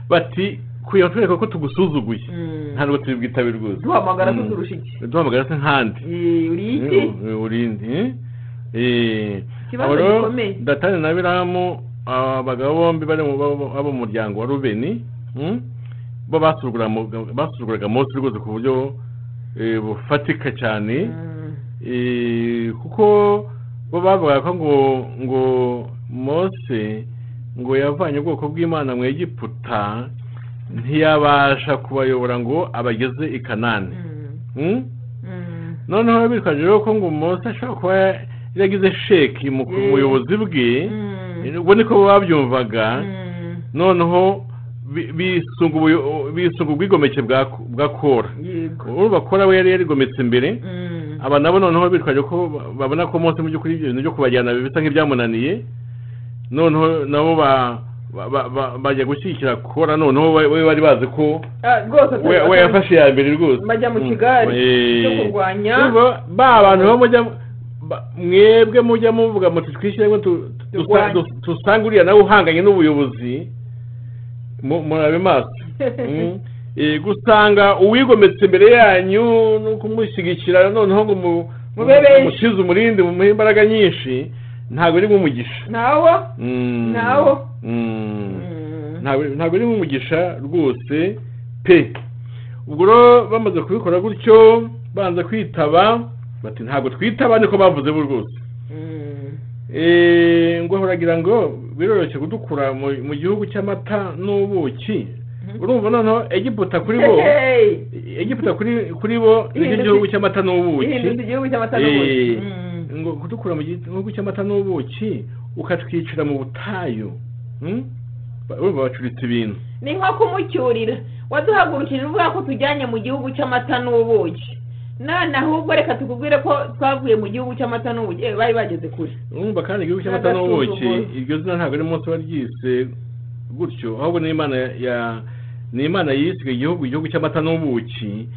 bati kugira twereka ko tugusuzuguye Mm. ntabwo tubwitabe rwose duhamagara Mm. tuturusha iki duhamagara se nkandi Eh, uri iki Eh, urindi eh. Eh, Ikibazo abo rero gikomeye. datani na biramu aba bagabo bombi bari mu babo- abo mu muryango wa rubeni mm, bo basuzuguraga mose rwose ku buryo eh, bufatika cyane Eh, kuko bo bavugaga ko ngo ngo mose ngo yavanye ubwoko bw'imana mu egiputa ntiyabasha kubayobora ngo abageze i kanani Mm? noneho bitwaje rero ko ngo mose ashobora kuba yaragize sheki mu Mm. buyobozi bwe ubwo niko babyumvaga noneho bi- bisunga ubuyo- bisunga ubwigomeke bwa bwa kora yego urumva kora we yari yarigometse imbere Mm. aba nabo noneho bitwaje ko ba- babona ko mose mu by'ukuri ibyo bintu byo kubajyana bisa nk'ibyamunaniye noneho nabo ba- ba- ba- ba- bajya gushyigikira kora noneho we we bari bazi ko Ah, rwose we we yafashe iya mbere rwose bajya mu kigari Mm. cyo Eh. kurwanya Urumva, ba bantu bo mujya ba- mwebwe mujya muvuga muti twishyire ngo tu- tu- Turwanye. tu- dusange uriya nawe uhanganye n'ubuyobozi mu- murabe maso Mm. Eh, gusanga uwigometse imbere yanyu no kumushyigikira noneho ngo mu- Mube benshi. musize umurindi mumuhe imbaraga nyinshi ntabwo ari nk'umugisha ntawo Mm. Nawo. Mm. Mm. ntabwo ntabwo ari nk'umugisha rwose pe ubwo rero bamaze kubikora gutyo banza kwitaba bati ntabwo twitaba niko bavuze bo rwose Mm. Eh, ngo haragira ngo biroroshye kudukura mu mu gihugu cy'amata n'ubuki urumva noneho egiputa kuri bo Hey! egiputa kuri kuri bo nicyo Ihindutse- gihugu cy'amata n'ubuki ihindutse igihugu cy'amata n'ubuki Eh, Mm. ngo kudukura mu gihugu cy'amata n'ubuki ukatwicira mu butayu Hmm? Ba- urumva bacuritse ibintu ni nko kumucyurira waduhagurukije uvuga ko tujyanye mu gihugu cy'amata n'ubuki none ahubwo reka tukubwire ko twavuye mu gihugu cy'amata n'ubuki Eh, bari bageze kure urumva kandi igihugu cy'amata N'agasuzuguro. n'ubuki iryo zina ntabwo ari munsi waryise gutyo ahubwo ni imana ya ni imana yiswe igihugu igihugu cy'amata n'ubuki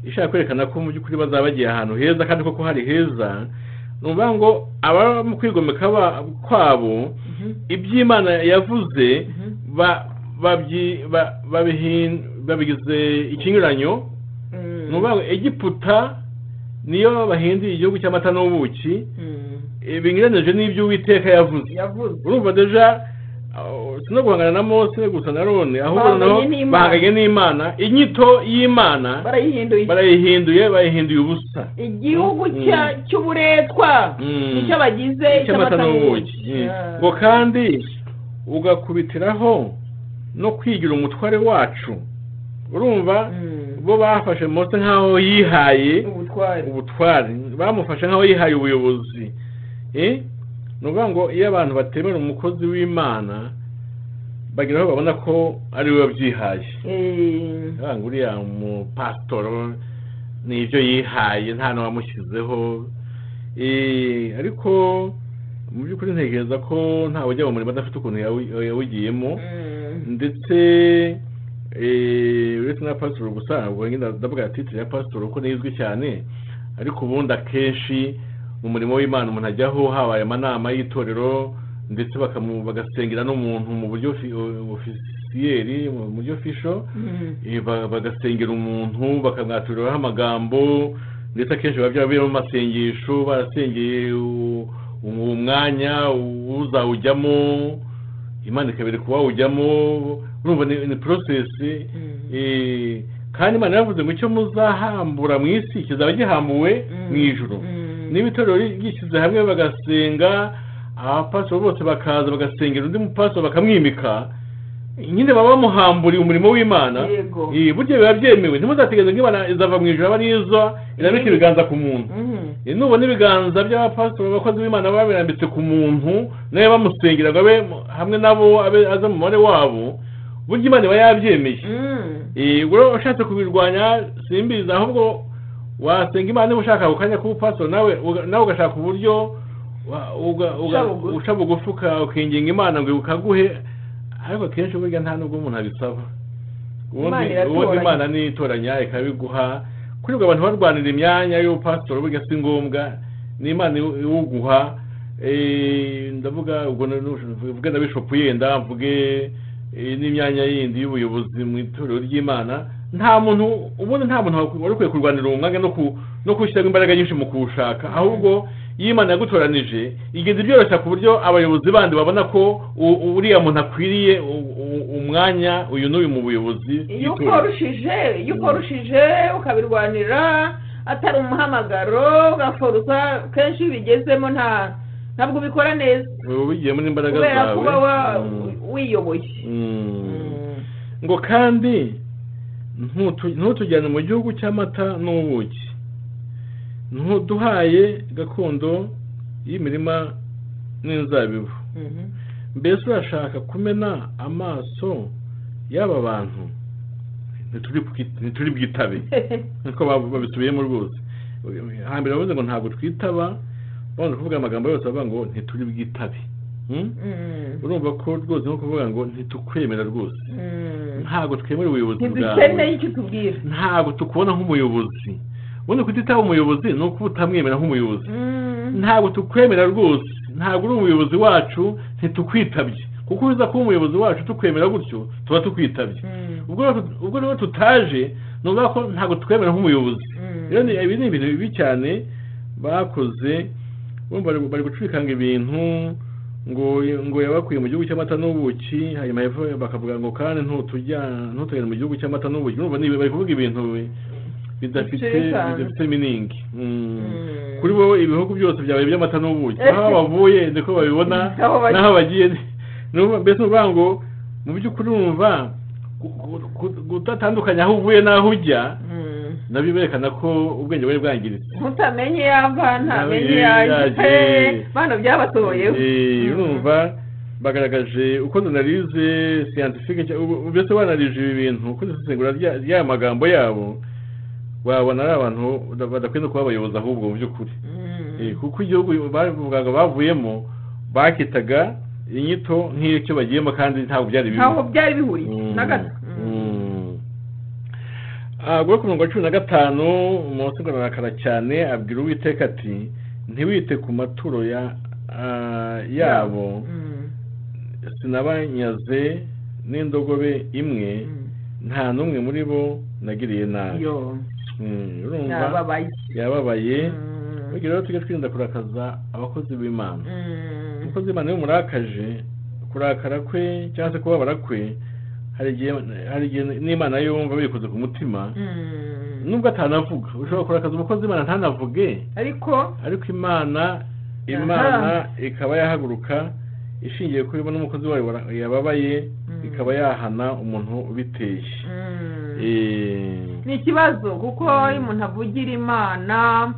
ishaka kwerekana ko mu by'ukuri bazaba bagiye ahantu heza kandi koko hari heza ni ukuvuga ngo ababa mu kwigomeka ba- kwabo iby'imana yavuze Mhm. ba- babyi- ba- babihin- babigize ikinyuranyo Mm. ni ukuvuga ngo egiputa niyo bahinduye igihugu cy'amata n'ubuki Mm. binyuranyije n'ibyo uwiteka yavuze yavuze urumva deja uh, si no guhangana na mose gusa na none ahubwo Bahanganye noneho n'Imana. bahanganye n'imana inyito y'imana barayihinduye barayihinduye bayihinduye ubusa igihugu Mm. cya- cy'uburetwa Mm. nicyo bagize cy'amata n'ubuki Mm. Ah. ngo kandi ugakubitiraho no kwigira umutware wacu urumva Mm. bo bafashe mose nk'aho yihaye ubutware ubutware bamufashe nk'aho yihaye ubuyobozi Eh? ni ukuvuga ngo iyo abantu batemera umukozi w'imana bagira aho babona ko ari we wabyihaye Eh. Baravuga ngo uriya mupasitoro ni ibyo yihaye nta n'uwamushyizeho Eh, ariko mu by'ukuri ntekereza ko ntawe ujya mu murimo adafite ukuntu yawi- yawugiyemo Mm. ndetse eh, uretse na pasitori gusa ntabwo nyine ndavuga titire ya pasitori kuko niyo izwi cyane ariko ubundi akenshi mu murimo w'imana umuntu ajyaho habaye amanama y'itorero ndetse bakamu- bagasengera n'umuntu mu buryo ofi- ofisiyeri mu buryo ofisho Mm. eh, ba- bagasengera umuntu bakamwaturiraho amagambo ndetse akenshi biba byabiyemo amasengesho barasengeye u- uwo mwanya uzawujyamo imana ikabere ku wawujyamo urumva ni ni porosesi Mm. eh, kandi imana yaravuze ngo icyo muzahambura mu isi kizaba gihambuwe Mm. mu ijoro Mm. niba itorero ryishyize hamwe bagasenga abapasitoro bose bakaza bagasengera undi mupasitoro bakamwimika nyine baba bamuhamburiye umurimo w'imana Yego. Eh, burya biba byemewe ntimuzategereze ngo imana izava mu ijoro abariza irambika ibiganza ku muntu Mm. Eh, nubona ibiganza by'abapasitoro abakozi b'imana baba birambitse ku muntu nawe bamusengera ngo abe mu- hamwe nabo abe aza mu mubare wabo burya imana iba yabyemeye Mm. ubwo ushatse kubirwanya simbizi ahubwo wasenga imana niba ushaka ako kanya kuba upasitoro nawe uga- nawe ugashaka uburyo wa- uga- uga- Uca bugufi. uca bugufi uka- ukinginga imana ngo ukaguhe ariko akenshi burya nta nubwo umuntu abisaba ubundi Imana iratoranya. ubundi imana nitoranya ikabiguha kuri ubwo abantu barwanira imyanya y'ubupasitoro burya si ngombwa ni imana iwu- iwuguha Eh, ndavuga ubwo mvuge na bishopu yenda mvuge eh, n'imyanya yindi y'ubuyobozi mu itorero ry'imana nta muntu ubundi nta muntu wari ukwiye kurwanira uwo mwanya no ku- no kuwushyiramo imbaraga nyinshi mu kuwushaka ahubwo iyo imana yagutoranije igenda ibyoroshya ku buryo abayobozi bandi babona ko u- u- uriya muntu akwiriye u- u- umwanya uyu n'uyu mu buyobozi iyo bw'itorero. ukorushije iyo ukorushije ukabirwanira atari umuhamagaro ugaforoza kenshi iyo ubigezemo nta ntabwo ubikora neza uba ubigiyemo n'imbaraga kubera zawe kuba wa- Mm. wiyoboye Mm. ngo kandi ntutu- ntutujyane mu gihugu cy'amata n'ubuki ntuduhaye gakondo y'imirima n'inzabibu Mhm. mbese urashaka kumena amaso y'aba bantu Ntituri bwi- ntituri bwitabe nkuko bab- babisubiyemo rwose hambere bavuze ngo ntabwo twitaba bamaze kuvuga amagambo yose bavuga ngo ntituri bwitabe Hmm? Mhm. urumva ko rwose nko kuvuga ngo ntitukwemera rwose Mhm. ntabwo twemera ubuyobozi ntidukeneye bwawe icyo tubwira ntabwo tukubona nk'umuyobozi ubundi kutitaba umuyobozi ni ukuba utamwemera nk'umuyobozi ntabwo tukwemera rwose ntabwo uri umuyobozi wacu ntitukwitabye kuko uza kuba umuyobozi wacu tukwemera gutyo tuba tukwitabye ubwo rero tut- ubwo rero tutaje ni ukuvuga ko ntabwo twemera nk'umuyobozi rero ni- ibi ni ibintu bibi cyane bakoze urumva bari- bari gucurikanga ibintu ngo ngo yabakuye mu gihugu cy'amata n'ubuki hanyuma hepfo bakavuga ngo kandi ntutujya- ntutugende mu gihugu cy'amata n'ubuki urumva ni bari kuvuga ibintu bi- bidafite Bicikana. bidafite miningi Mm. Mm. kuri wowe ibihugu byose byawe by'amata n'ubuki aho bavuye niko babibona Aho bagiye. n'aho bagiye ni- ni ukuvuga- mbese ni ukuvuga ngo mu by'ukuri wumva gu- gu- gu- gutatandukanya aho uvuye n'aho ujya Mhm. nabyo berekana ko ubwenge bwari bwangiritse mutamenye yava ntamenye yaje yaje. bana byabasohoyeho Eh, Mhm. urumva bagaragaje uko analize scientifique nshya- ubu- ubu mbese banalije ibi bintu uko isesengura rya- ry'aya magambo yabo wabona ari abantu bada- badakwiye no kuba abayobozi ahubwo mu by'ukuri Mhm. Eh, kuko igihugu bavugaga bavuyemo bakitaga inyito nk'icyo bagiyemo kandi ntabwo byari bibi ntabwo byari bihuriye na gato agura ku mirongo cumi na gatanu umunsi urarakara cyane abwira uwiteka ati ntiwite ku maturo ya ah, yabo Mhm. sinabanyaze n'indogobe imwe Mhm. nta n'umwe muri bo nagiriye nabi yo Mm, urumva nababaye yababaye Mhm. bagira rero tujye twirinda kurakaza abakozi b'imana Mhm. umukozi w'imana iyo umurakaje kurakara kwe cyangwa se kubabara kwe hari igihe hari igihe n'imana yo yumva bikoze ku mutima Mhm. nubwo atanavuga ushobora kurakaza umukozi w'imana ntanavuge ariko ariko imana imana ikaba yahaguruka ishingiye kuri bo n'umukozi wayo wara- yababaye Mm. ikaba yahana umuntu ubiteye Mhm. Eh, ni ikibazo kuko Mm. iyo umuntu avugira imana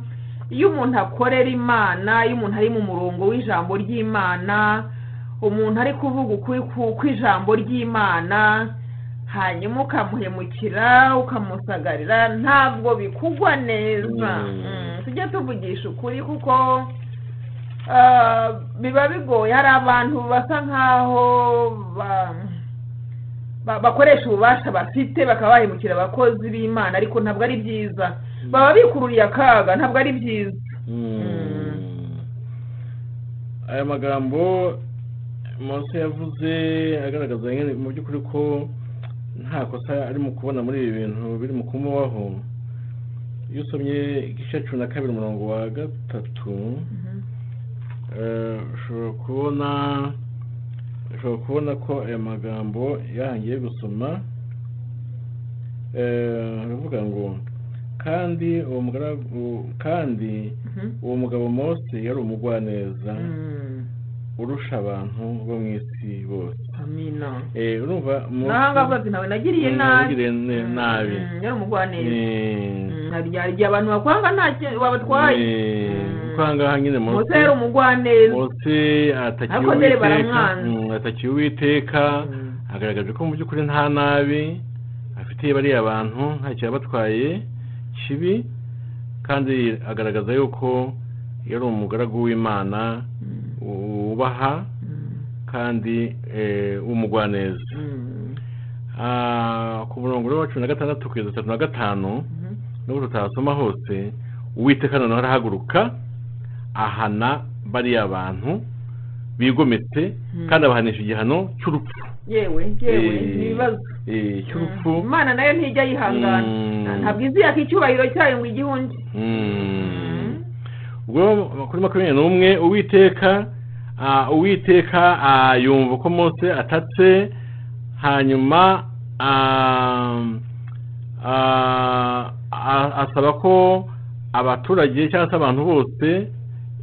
iyo umuntu akorera imana iyo umuntu ari mu murongo w'ijambo ry'imana umuntu ari kuvuga ukuri ku- kw'ijambo ry'imana hanyuma ukamuhemukira ukamusagarira ntabwo bikugwa neza Mm. Mm, tujye tuvugisha ukuri kuko ah, biba bigoye hari abantu basa nkaho ba- ba- bakoresha ububasha bafite bakaba bahemukira abakozi b'imana ariko ntabwo ari byiza baba bikururiye akaga ntabwo ari byiza Mm. aya magambo mose yavuze agaragaza nyine mu by'ukuri ko nta kosa ari mu kubona muri ibi bintu biri mu kumubaho iyo usomye igice cya cumi na kabiri umurongo wa gatatu eh, ushobora kubona ushobora kubona ko aya magambo yarangiye gusoma eh, aravuga ngo kandi uwo mugaragu kandi Mhm. uwo mugabo mose yari umugwaneza Mm. urusha abantu bo mu isi bose amina Eh, urumva Mose- naho ngaho bazi ntawe nagiriye Mm, nabi yagiriye ne- Mm, nabi mm, yari umugwaneza Eh, Mm, hari igihe- hari igihe abantu bakwanga nta cyo wabatwaye eh, Mm. kuko aha ngaha nyine mose mose yari umugwaneza mose atakiye Ariko dore uwiteka baramwanze. Mm, atakiye uwiteka Mm. agaragaje ko mu by'ukuri nta nabi afitiye bariya bantu nta cyabatwaye kibi kandi agaragaza yuko yari umugaragu w'imana Mm, wubaha mm, kandi eh, w'umugwaneza mm, Ah, ku murongo rero wa cumi na gatandatu kugeza atatu na gatanu mhm. nubwo tutasoma hose uwiteka noneho arahaguruka ahana bariya bantu bigometse Mm. kandi abahanisha igihano cy'urupfu yewe yewe Eh, ni ibibazo eh, cy'urupfu Mm, imana nayo ntijya yihangana Mm. ntabwo iziyaka icyubahiro cyayo ngo igihe undi Mm. ubwo kuri makumyabiri n'umwe uwiteka ah, uwiteka ah, yumva ko mose atatse hanyuma ah, ah, ah, asaba ko abaturage cyangwa se abantu bose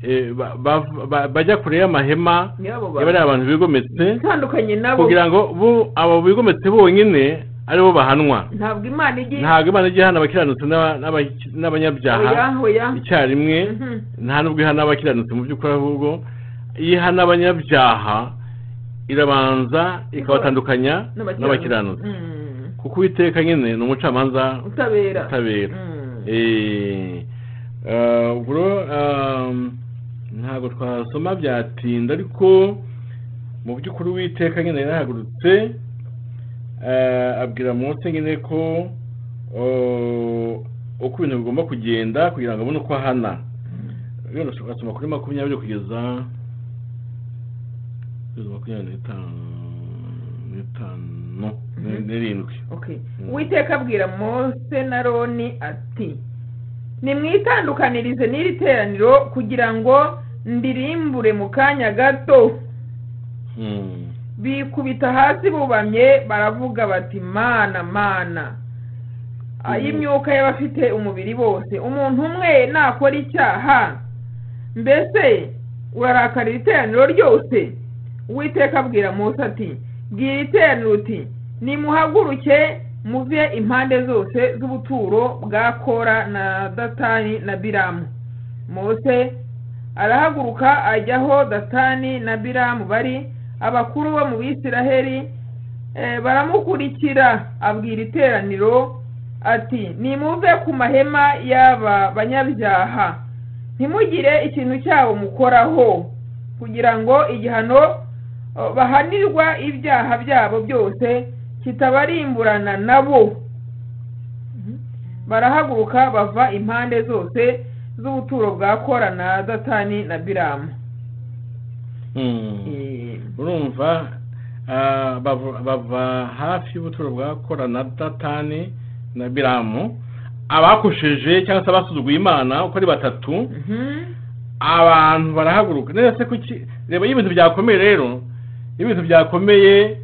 eh, ba- ba- ba- bajya kure y'amahema nyabo yaba ari abantu bigometse itandukanye nabo kugira ngo bo abo bigometse bonyine aribo bahanwa ntabwo imana igiye ntabwo imana ijya ihana abakiranutsi n'aba- n'aba- n'abanyabyaha oya oya icyarimwe Mhm. nta nubwo ihana abakiranutsi mu by'ukuri ahubwo iyo ihana abanyabyaha irabanza ikabatandukanya n'abakiranutsi Mm. kuko uwiteka nyine ni umucamanza utabera utabera Mm. Eh, ah, ubwo rero, ah, ntabwo twasoma byatinda ariko mu by'ukuri uwiteka nyine yarahagurutse ah, abwira munsi nyine ko oh, uko ibintu bigomba kugenda kugira ngo abone uko ahana rero ndashobora gusoma kuri makumyabiri kugeza kugeza makumyabiri n'itanu n'itanu Mhm. n'irindwi okay Mm. uwiteka abwira mose na roni ati nimwitandukanirize n'iri teraniro kugira ngo ndirimbure mu kanya gato Hmm. bikubita hasi bubamye baravuga bati mana mana ay'imyuka y'abafite umubiri bose umuntu umwe nakora icyaha mbese urarakarira iteraniro ryose uwiteka abwira mose ati bwira iteraniro uti nimuhaguruke muve impande zose z'ubuturo bwa kora na datani na biramu mose arahaguruka ajya aho datani na biramu bari abakuru bo mu bisiraheli eh, baramukurikira abwira iteraniro ati nimuve ku mahema y'aba banyabyaha ntimugire ikintu cyabo mukoraho kugira ngo igihano eh, bahanirwa ibyaha byabo byose kitabarimburana nabo Mhm. barahaguruka bava impande zose z'ubuturo bwa kora na datani na biramu Hmm. Eh, urumva ah, bavu- bava hafi y'ubuturo bwa kora na datani na biramu abakosheje cyangwa se abasuzuguye imana uko ari batatu mhm. abantu barahaguruka neza se kuki reba iyo ibintu byakomeye rero iyo ibintu byakomeye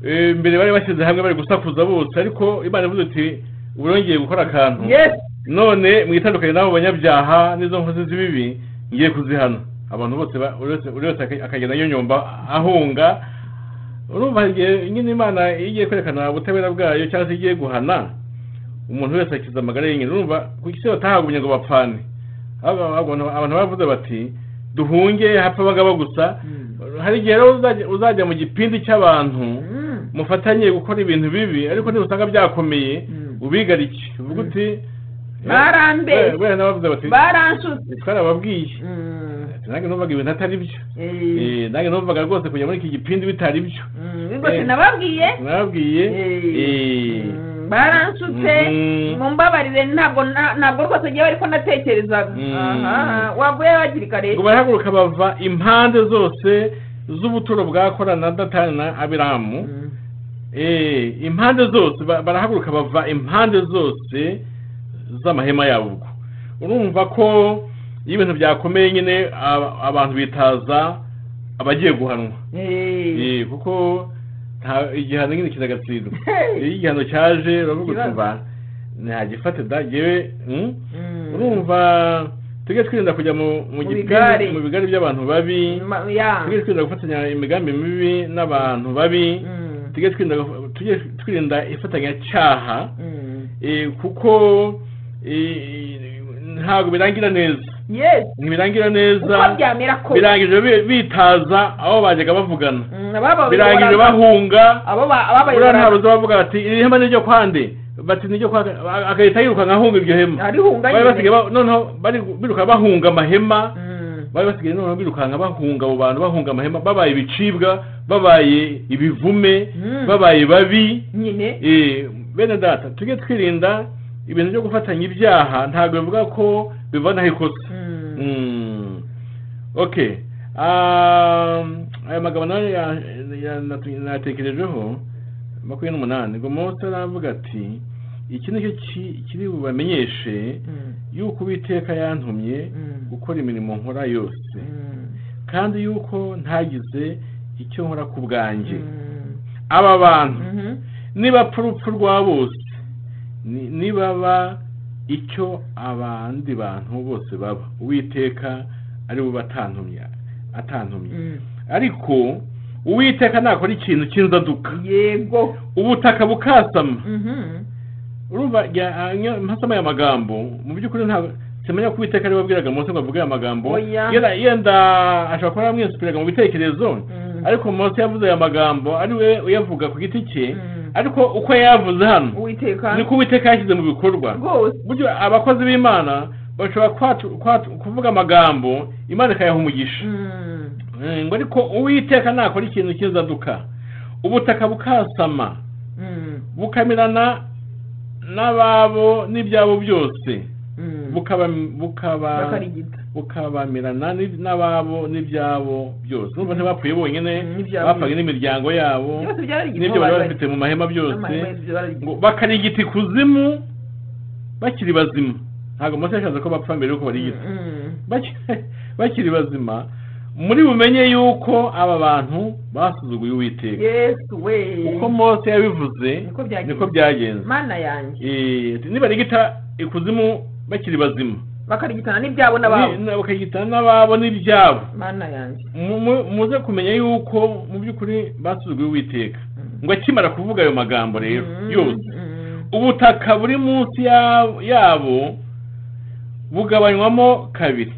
eh, mbere bari bashyize hamwe bari gusakuza bose ariko imana ivuze iti ubu yongeye gukora akantu yes none mwitandukanye n'abo banyabyaha n'izo nkozi z'ibibi ngiye kuzihana abantu bose ba- buri wese- buri wese aka- akagenda yonyomba ahunga urumva igihe nyine imana iyo igiye kwerekana ubutabera bwayo cyangwa se igiye guhana umuntu wese akiza amagara ye nyine urumva ku isi batahagumye ngo bapfane Aba- abantu abantu baravuze bati duhunge hapfa abagabo gusa hari igihe rero uzajya- uzajya mu gipindi cy'abantu Mhm. mufatanye gukora ibintu bibi ariko nibusanga byakomeye Mm. ubigarike uvuga uti Barambeshye. we- we n'abavuze bati baranshutse twarababwiye Mhm. Ati, nange numvaga ibintu atari byo Eh, Eh, nange numvaga rwose kujya muri iki gipindi bitari byo mhm. Ubwo eh. sinababwiye nababwiye eh, Mhm. baranshutse Mhm. mumbabarire ntabwo na- ntabwo rwose ngewe ariko natekerezaga Mhm. Aha, waguye hakiri kare ngo barahaguruka bava impande zose z'ubuturo bwa kora na datani na abiramu Mhm. Eh, impande zose ba- barahaguruka bava impande zose z'amahema yabo ubwo urumva ko iyo ibintu byakomeye nyine aba- abantu bitaza abagiye guhanwa Eh. Eh, kuko nta- igihano nyine kiragatsindwa Hey. iyo igihano cyaje uravuga uti Ikibazo. mba ntagifate da yewe mm, Mhm. urumva tujye twirinda kujya mu mu Mu gipindi- bigare. mu bigari by'abantu babi Ma- ya. tujye twirinda gufatanya imigambi mibi n'abantu babi Mhm. tujye twirinda tujye twirinda ifatanyacyaha Mhm. eh, kuko eh, ntabwo birangira neza yes ntibirangira uko neza byamera kose birangije bi- bitaza aho bajyaga bavugana Mm, ababa birangije bayobora- bahunga abo ba- ababayobora- uriya ntabwo bavuga bati iri hema ni iryo kwande bati ni iryo kwa agahita yirukanka ahunga iryo hema arihunga bari nyine. basigaye ba- noneho bari biruka bahunga amahema Mm. bari basigaye noneho birukanka bahunga abo bantu bahunga amahema babaye ibicibwa babaye ibivume Mm. babaye babi nyine Eh, bene data tujye twirinda ibintu byo gufatanya ibyaha ntabwo bivuga ko bivanaho ikosa Mm. Mm. okay Um, aya magambo nayo ya- ya- natu- natekerejeho makumyabiri n'umunani ngo mose aravuga ati iki ni cyo ki- kiri bubamenyeshe Mm. yuko uwiteka yantumye Mm. gukora imirimo nkora yose kandi yuko ntagize icyo nkora ku bwanjye aba bantu niba urupfu rwa bose ni- nibaba icyo abandi bantu bose baba uwiteka ari we batantumye atantumye ariko uwiteka nakora ikintu cy'inzaduka yego ubutaka bukasama urumva jya- anya- mpasama aya magambo mu by'ukuri ntabwo simenya ko uwiteka ariwe wabwiraga mose ngo avuge aya magambo Oya. yenda yenda ashobora kuba yaramwisupiraga mu bitekerezo Mm. ariko mose yavuze aya magambo ari we uyavuga ku giti cye Mm. ariko uko yayavuze hano uwiteka niko uwiteka yashyize mu bikorwa rwose buryo abakozi b'imana bashobora kwatu- kwatu- kuvuga amagambo imana ikayaha umugisha Mm. Eh, ngo ariko uwiteka nakora ikintu cy'inzaduka ubutaka bukasama Mm. bukamirana n'ababo n'ibyabo byose Mm. bukaba bukaba bakarigita bukabamirana n'i- n'ababo n'ibyabo byose n'ubwo ntibapfuye bonyine Mm, n'ibyabo bapfaga n'imiryango yabo byose byararigita n'ibyo bari bafite mu mahema byose ngo bakarigita ikuzimu bakiri bazima ntabwo mose yashatse ko bapfa mbere yuko barigita Baki- bakiri bazima muri bumenye yuko aba bantu basuzuguye uwiteka yesu we uko mose yabivuze Niko byagenze. niko byagenze mana yanjye Eh, nibarigita ikuzimu bakiri bazima bakarigitana n'ibyabo n'ababo Ni- na- bakagitana n'ababo n'ibyabo mana yanjye Mu- mu- muze kumenya yuko mu by'ukuri basuzuguye uwiteka ngo akimara kuvuga ayo magambo rero Mm. yose Mm. ubutaka buri munsi ya- yabo bugabanywamo kabiri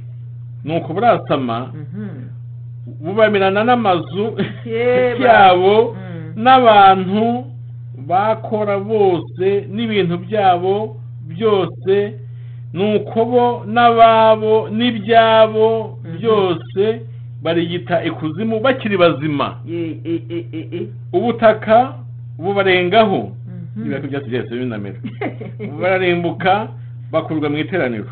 nuko burasama Mhm. bubamirana n'amazu Yeba. yabo Mm. n'abantu bakora bose n'ibintu byabo byose nuko bo n'ababo n'ibyabo Mhm. byose barigita ikuzimu bakiri bazima Ye- e- e- e- e. ubutaka bubarengaho Mhm. niba byose byahise binamera bararimbuka bakurwa mu iteraniro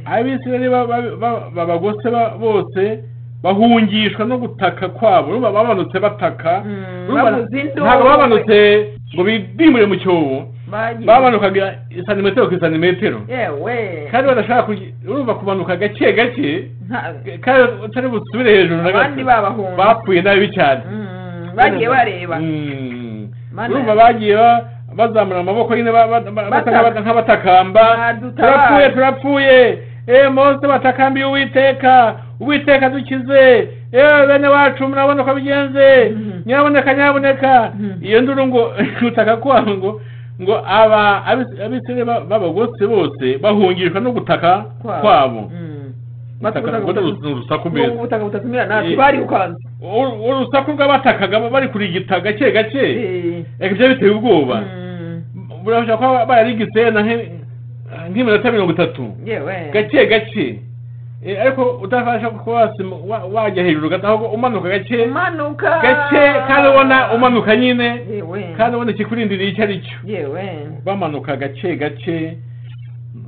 abisirayeli ba- ba- ba- babagose ba- bose bahungishwa no gutaka kwabo urumva bamanutse bataka Mm, Urumva bavuza induru. ntabwo bamanutse ngo bidimure mu cyobo Bagiye. bamanukaga santimetero ku santimetero yewe kandi badashaka kugi- urumva kumanuka gake gake Nta- kandi utari busubire hejuru na abandi gato babahunga bapfuye nabi cyane Mm, bagiye bareba Mm. Mana urumva yanjye. bagiye ba- bazamura amaboko nyine ba- ba- ba- basa Bataka. nk'abata- nk'abatakamba Badutabare. turapfuye turapfuye eee mose batakambiye uwiteka uwiteka dukize eee bene wacu murabona uko bigenze Mhm. nyaboneka nyaboneka Mhm. iyo nduru ngo gutaka kwabo ngo ngo aba abis- abisirayeli ba- b'abagose bose bahungishwa no gutaka kwabo Mm. Gutaka- Bataka- ngo ni urusaku mbese Ubu ubutaka butatumira natwe Eh. barirukanze Uru- urusaku rw'abatakaga bari kurigita gake gake Eh. reka ibyo biteye ubwoba Mm. burashobora kuba bararigise na nk- nk'iminota mirongo itatu yewe gake gake Eh, ariko utabasha kuba wasima- wa- wajya hejuru gato ahubwo umanuka gake umanuka gake kandi ubona umanuka nyine yewe kandi ubona ikikurindiriye icyo ari cyo yewe bamanuka gake gake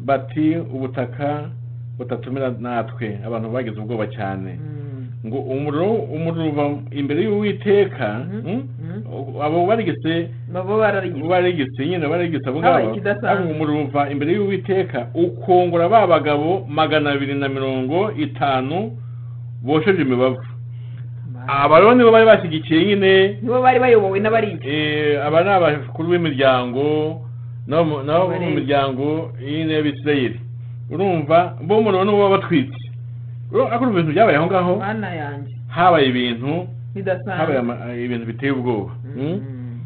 bati ubutaka butatumira natwe abantu bagize ubwoba cyane Mm. ngo umuriro umuriro uva imbere y'uwiteka Mhm. mm? Mhm. abo barigise babo bararigita barigise nyine barigise abo Habaye ngabo ikidasanzwe. ariko umuriro uva imbere y'uwiteka ukongora ba bagabo magana abiri na mirongo itanu bosheje imibavu abaroni bo bari bashyigikiye nyine nibo bari bayobowe n'abarigi eh, aba ni abakuru b'imiryango nabo mu- nabo bo mu Abalewi. miryango nyine y'abisirayeli urumva bo umuriro niwo wabatwitse urabona ko ibintu byabaye aho ngaho mana yanjye habaye ibintu habaye bidasanzwe ama- ibintu biteye ubwoba Mm? Mm.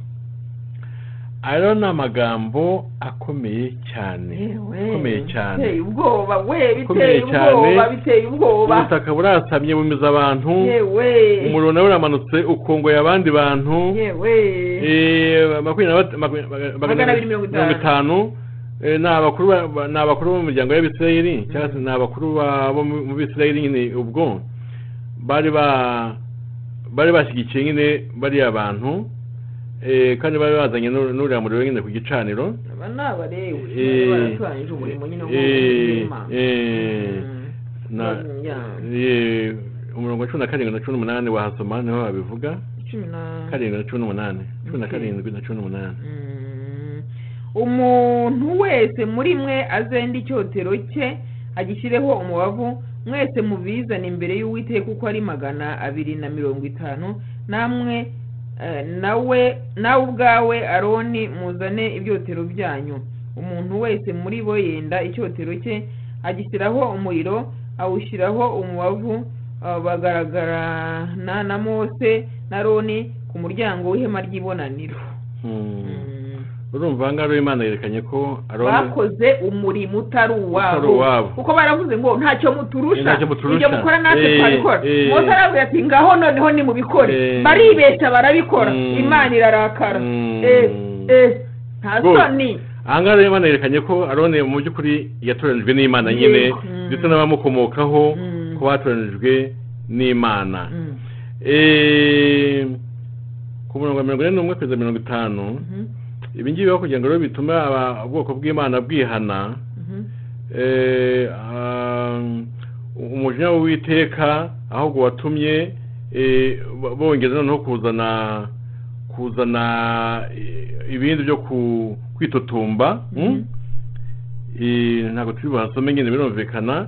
ayo ni amagambo akomeye cyane Yewe. akomeye cyane biteye ubwoba we biteye Akomeye ubwoba cyane. biteye ubwoba ubutaka burasamye bumeza abantu yewe umuriro nawe uramanutse ukongoye abandi bantu yewe Eh, makumyabiri na bat- makumya- maga- magana abiri mirongo itanu Eh, ni abakuru ba- ba- ni abakuru bo mu miryango y'abisirayeli cyangwa se ni abakuru ba- bo mu mu bisirayeli nyine ubwo bari ba bari bashyigikiye nyine bariya bantu Eh, kandi bari bazanye n'u- n'uriya muriro nyine ku gicaniro aba ni abarewe Eh, baratangije umurimo nyine wo eh, guhema. eh, Mm. na Ya. eh, umurongo cumi na karindwi na cumi n'umunani wahasoma niho babivuga cumi na karindwi na cumi n'umunani cumi na Okay. karindwi na cumi n'umunani Mm. umuntu wese muri mwe azende icyotero cye agishyireho umubavu mwese mubizane imbere y'uwiteka kuko ari magana abiri na mirongo itanu namwe eh, nawe nawe ubwawe aroni muzane ibyotero byanyu umuntu wese muri bo yenda icyotero cye agishyiraho umuriro awushyiraho umubavu ah, bagaragarana na mose na roni ku muryango w'ihema ry'ibonaniro Mm. urumva aha ngaha rero imana yerekanye ko aroni bakoze umurimo utari Utari uwabo uwabo. kuko baravuze ngo ntacyo muturusha Ntacyo muturusha. ibyo mukora natwe Eh, twabikora eh. mose aravuga ati ngaho noneho nimubikore Eh. baribeshya barabikora Mm. imana irarakara Mm. Eh, eh, nta Good. soni aha ngaha rero imana yerekanye ko aroni mu by'ukuri yatoranijwe n'imana nyine Yego. Mm. ndetse n'abamukomokaho Mm. ko batoranijwe n'imana Mm. Eh, ku murongo wa mirongo ine n'umwe kugeza mirongo itanu Mhm. ibi ngibi bibaho kugira ngo rero bitume aba- ubwoko bw'imana bwihana Mhm. Eh, um, umujinya w'uwiteka ahubwo watumye eh, bo- bongeza noneho kuzana kuzana eh, ibindi byo ku- kwitotomba mm? Eh, ntabwo turi buhasome nyine birumvikana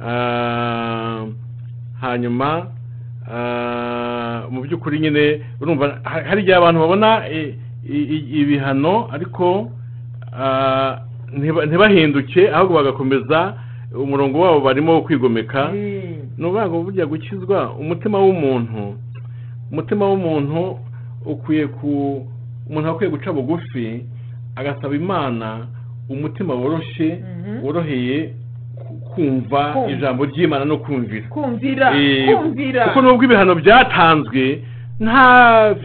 Ah, hanyuma ah, mu by'ukuri nyine urumva ha- hari igihe abantu babona eh, i- i- ibihano ariko ah, ntiba- ntibahinduke ahubwo bagakomeza umurongo wabo barimo wo kwigomeka Mm. ni ukuvuga ngo burya gukizwa umutima w'umuntu umutima w'umuntu ukwiye ku umuntu akwiye guca bugufi agasaba imana umutima woroshye Mhm. woroheye ku- kumva Kumva. ijambo ry'imana no kumvira kumvira Eh, kumvira kuko nubwo ibihano byatanzwe nta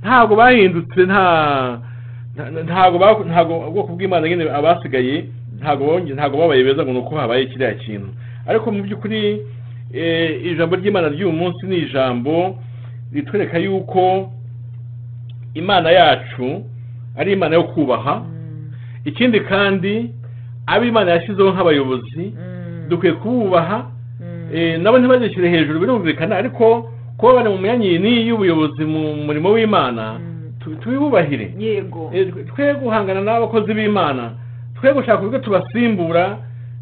ntabwo bahindutse nta nta- ntago ba- ntago ubwoko bw'imana nyine abasigaye ntago bonge- ntago babaye beza ngo ni uko habaye kiriya kintu ariko mu by'ukuri eh, ijambo ry'imana ry'uyu munsi ni ijambo ritwereka yuko imana yacu ari imana yo kubaha Mm. ikindi kandi abo imana yashyizeho nk'abayobozi Mm. dukwiye kububaha Mm. Eh, nabo ntibazishyire hejuru birumvikana ariko kuba bari mu myanya iyi n'iyi y'ubuyobozi mu murimo w'imana Mm. tu- tubibubahire yego Eh, twe- twe guhangana n'abakozi b'imana twe gushaka uburyo tubasimbura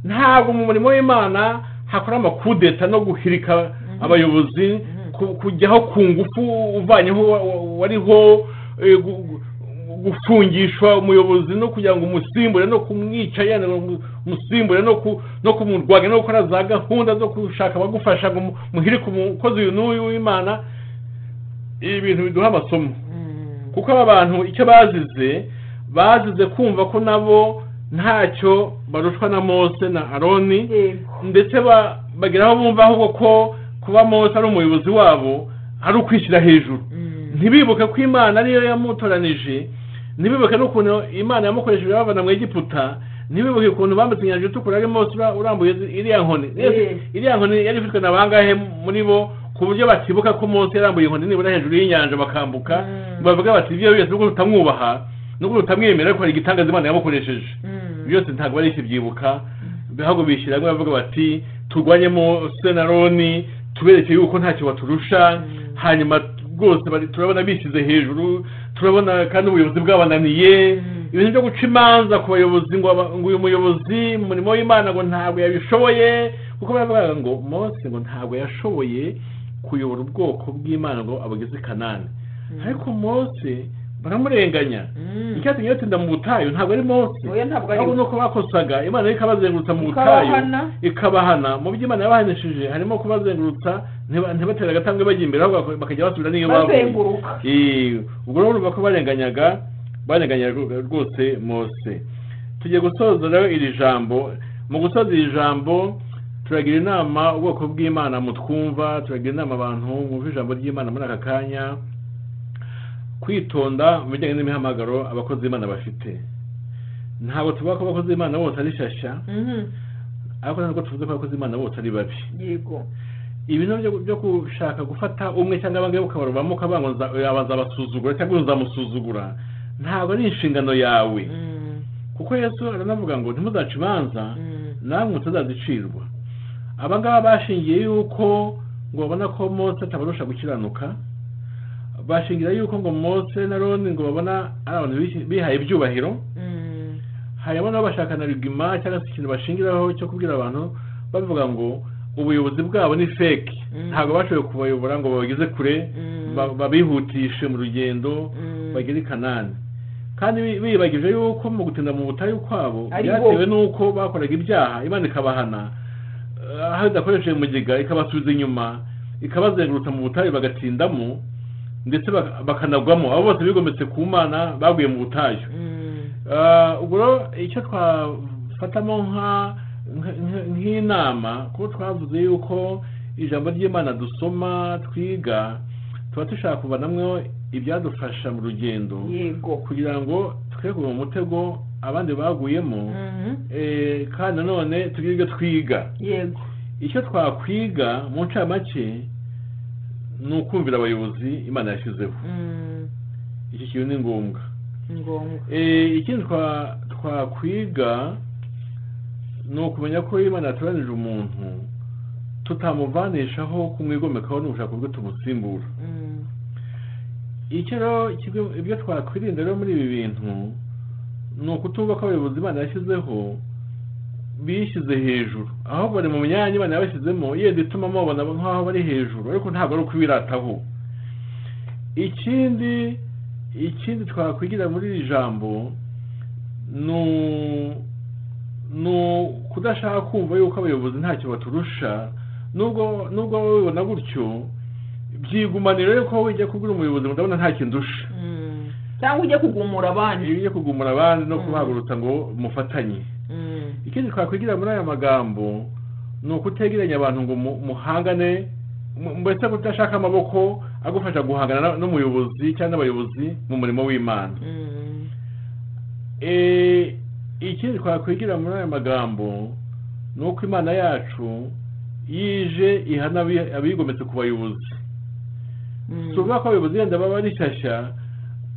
ntabwo mu murimo w'imana hakora amakudeta no guhirika abayobozi ku- kujyaho ku ngufu uvanyeho wa- wa- wariho eh, gu- gu- gufungishwa umuyobozi no kugira ngo umusimbure no kumwica yenda ngo umu- umusimbure no ku- no kumurwanya no gukora za gahunda zo gushaka abagufasha ngo mu- muhirike umukozi uyu n'uyu w'imana ibintu biduha amasomo Mm. kuko aba bantu icyo bazize bazize kumva ko nabo ntacyo barushwa na mose na aroni yego ndetse ba- bagira aho bumva ahubwo ko kuba mose ari umuyobozi wabo ari ukwishyira hejuru Mm. ntibibuke ko imana ariyo yamutoranije ntibibuke n'ukuntu imana yamukoresheje babana mu egiputa ntibibuke ukuntu bambutse inyanja itukura ari mose ura- urambuye iriya nkoni Mwese, Eh. iriya nkoni yari ifitwe na bangahe muri bo ku buryo batibuka ko mose yarambuye inkoni nibura hejuru y'inyanja bakambuka Mm. bavuga bati ibyo byose nubwo tutamwubaha nubwo tutamwemera ariko hari igitangaza imana yamukoresheje Mm. byose ntabwo bari ikibyibuka ahubwo bishyira hamwe bavuga bati turwanye mose na roni tubereke yuko ntacyo baturusha Mm. hanyuma rwose bari- turabona bishyize hejuru turabona kandi ubuyobozi bwabananiye Mm. ibintu byo guca imanza ku bayobozi ngo aba- ngo uyu muyobozi mu murimo w'imana ngo ntabwo yabishoboye kuko baravuga ngo mose ngo ntabwo yashoboye kuyobora ubwoko bw'imana ngo abugeze i kanani Mm. ariko mose baramurenganya Mm. icyatumye batinda mu butayu ntabwo ari mose oya ntabwo ari ahubwo ni uko bakosaga imana yo ikabazengurutsa mu butayu Ikabahana. ikabahana mu byo imana yabahanishije harimo kubazengurutsa ntiba- ntibatere agatambwe bajya imbere ahubwo bak- bakajya basubira n'iyo bavuye bazenguruka Eh, ubwo rero urumva ko barenganyaga barenganyaga rwose mose tugiye gusoza rero iri jambo mu gusoza iri jambo turagira inama ubwoko bw'imana mutwumva turagira inama abantu mwumva ijambo ry'imana muri aka kanya kwitonda mu bijyanye n'imihamagaro abakozi b'imana bafite ntabwo tuvuga ko abakozi b'imana bose ari shyashya Mhm. ariko ntabwo tuvuze ko abakozi b'imana bose ari babi yego ibintu byo byo gushaka gufata umwe cyangwa abange ukabarubamo ukabanga ngo nza- yaba nzabasuzugura cyangwa nzamusuzugura ntabwo ari inshingano yawe Mm. kuko yesu aranavuga ngo ntimuzace imanza Mm. namwe mutazazicirwa aba ngaba bashingiye yuko ngo babona ko mose atabarusha gukiranuka bashingira yuko ngo mose na roni ngo babona ari abantu bihaye ibyubahiro Mm. harimo n'abashakana rigima cyangwa se ikintu bashingiraho cyo kubwira abantu bavuga ngo ubuyobozi bwabo ni fake Mm. ntabwo bashoboye kubayobora ngo babageze kure Mm. ba- babihutishe mu rugendo Mm. bagere i kanani kandi bi- bibagije yuko mu gutinda mu butayu kwabo Ari bo. byatewe n'uko bakoraga ibyaha imana ikabahana eh, aho idakoresheje mugiga ikabasubiza inyuma ikabazengurutsa mu butayu bagatindamo ndetse bak- bakanagwamo abo bose bigometse ku mana baguye mu butayu Ah, ubwo rero icyo twafatamo nka- nka- nka- nk'inama kuko twavuze yuko ijambo ry'imana dusoma twiga tuba dushaka kuvanamo ibyadufasha mu rugendo yego kugira ngo twe kugwa mu mutego abandi baguyemo Mhm. Eh, kandi nanone tugire ibyo twiga yego icyo twakwiga mu ncamake ni ukumvira abayobozi imana yashyizeho Mm. iki kintu ni ngombwa ni ngombwa Eh, ikindi twa- twakwiga ni ukumenya ko iyo imana yatoranije umuntu tutamuvanishaho kumwigomekaho n'ubushaka bwe tumusimbura Mm. icyo rero ikigo- ibyo twakwirinda rero muri ibi bintu ni ukutumva ko abayobozi imana yashyizeho bishyize hejuru aho bari mu myanya imana yabashyizemo yenda ituma mubabona nk'aho bari hejuru ariko ntabwo ari ukubirataho ikindi ikindi twakwigira muri iri jambo ni u- ni u- kudashaka kumva yuko abayobozi ntacyo baturusha nubwo nubwo wowe ubibona gutyo byigumanira rero ko ujya kubwira umuyobozi ngo ndabona nta kintu ndusha Mm. cyangwa ujye kugumura iyo abandi ugiye kugumura abandi no Mm. kubahagurutsa ngo mufatanye Mm. ikindi twakwigira muri aya magambo ni ukutegeranya abantu ngo mu- muhangane mu- mbese kudashaka amaboko agufasha guhangana na- n'umuyobozi cyangwa n'abayobozi mu murimo w'imana Mm. Eh, ikindi twakwigira muri aya magambo ni uko imana yacu yije ihana abi- abigometse ku bayobozi Mm. si ukuvuga ko abayobozi wenda baba ari shyashya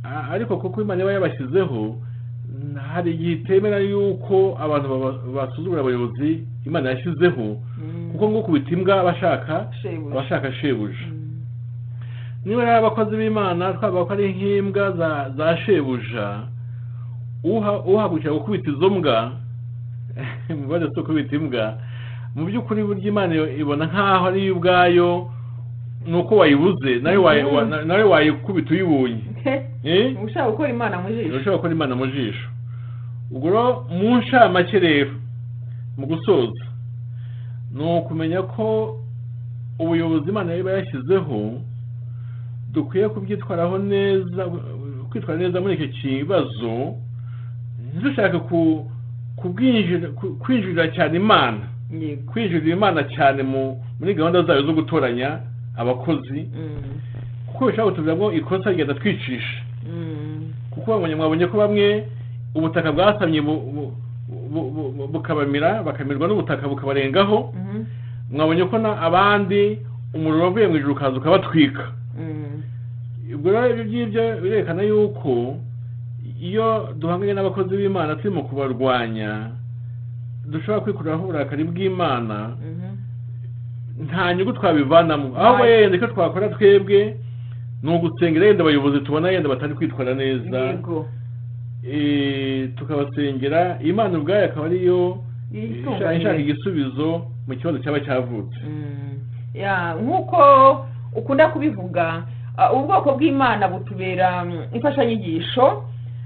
a- ariko kuko imana iba yabashyizeho n- hari igihe itemera yuko abantu baba- basuzugura abayobozi imana yashyizeho Mm. kuko ngo ukubita imbwa aba ashaka Shebuja. aba ashaka shebuja Mm. niba ari abakozi b'imana twavuga ko ari nk'imbwa za- za shebuja uha- uhagurukira gukubita izo mbwa mubare si ukubita imbwa mu by'ukuri burya imana iyo- ibona nk'aho ari iyo ubwayo ni uko wayibuze nawe wayi- wa- na- nawe wayikubita uyibonye Eh? ushaka gukora imana mu jisho ntushobora gukora imana mu jisho ubwo rero mu ncamake rero mu gusoza ni ukumenya ko ubuyobozi imana iba yashyizeho dukwiye kubyitwaraho neza kwitwara neza muri icyo kibazo ntidushake ku- kubwinjira- ku- kwinjirira cyane imana yego kwinjirira imana cyane mu- muri gahunda zayo zo gutoranya abakozi Mm. kuko bishobora kutuviramo ikosa rigenda twicisha Mm. kuko babonye mwabonye ko bamwe ubutaka bwasamye bu- bu- bu- bu- bu- bukabamira bakamirwa n'ubutaka bukabarengaho Mhm. mwabonye ko na abandi umuriro wavuye mu ijuru ukaza ukabatwika Mm. ubwo rero ibyo ngibyo birerekana yuko iyo duhanganye n'abakozi b'imana turimo kubarwanya dushobora kwikuraho uburakari bw'imana Mhm. nta nyungu twabivanamo ahubwo Right. yenda icyo twakora twebwe ni ugutsengera yenda abayobozi tubona yenda batari kwitwara neza yego Eh, tukabasengera imana ubwayo akaba ariyo ishaka Yitunganyire. ishaka igisubizo mu kibazo cyaba cyavutse Mm. Ya, nk'uko ukunda kubivuga ah, ubwoko bw'imana butubera mm, imfashanyigisho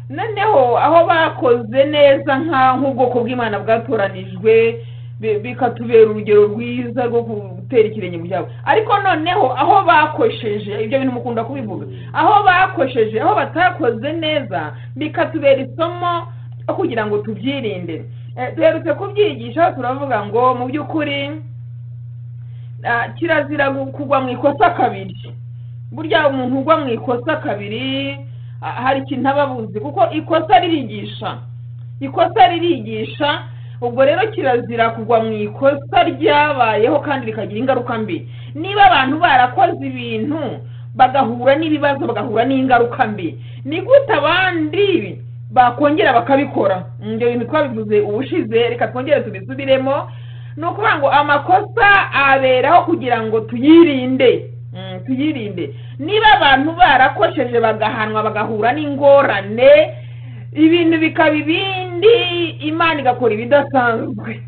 noneho aho bakoze neza nka nk'ubwoko bw'imana bwatoranijwe bi- bikatubera urugero rwiza rwo gutera ikirenge mu byabo ariko noneho aho bakosheje ibyo bintu mukunda kubivuga aho bakosheje aho batakoze neza bikatubera isomo ryo kugira ngo tubyirinde Eh, duherutse kubyigisha turavuga ngo mu by'ukuri Ah, kirazira gu- kugwa mu ikosa kabiri burya umuntu ugwa mu ikosa kabiri ah, hari ikintu aba abuzi kuko ikosa ririgisha ikosa ririgisha ubwo rero kirazira kugwa mu ikosa ryabayeho kandi rikagira ingaruka mbi niba abantu barakoze ibintu bagahura n'ibibazo bagahura n'ingaruka mbi ni gute abandi bakongera bakabikora Mm, ibyo bintu twabivuze ubushize reka twongere tubisubiremo ni ukuvuga ngo amakosa aberaho kugira ngo tuyirinde Mm, tuyirinde niba abantu barakosheje bagahanwa bagahura n'ingorane ibintu bikaba ibindi ubundi imana igakora ibidasanzwe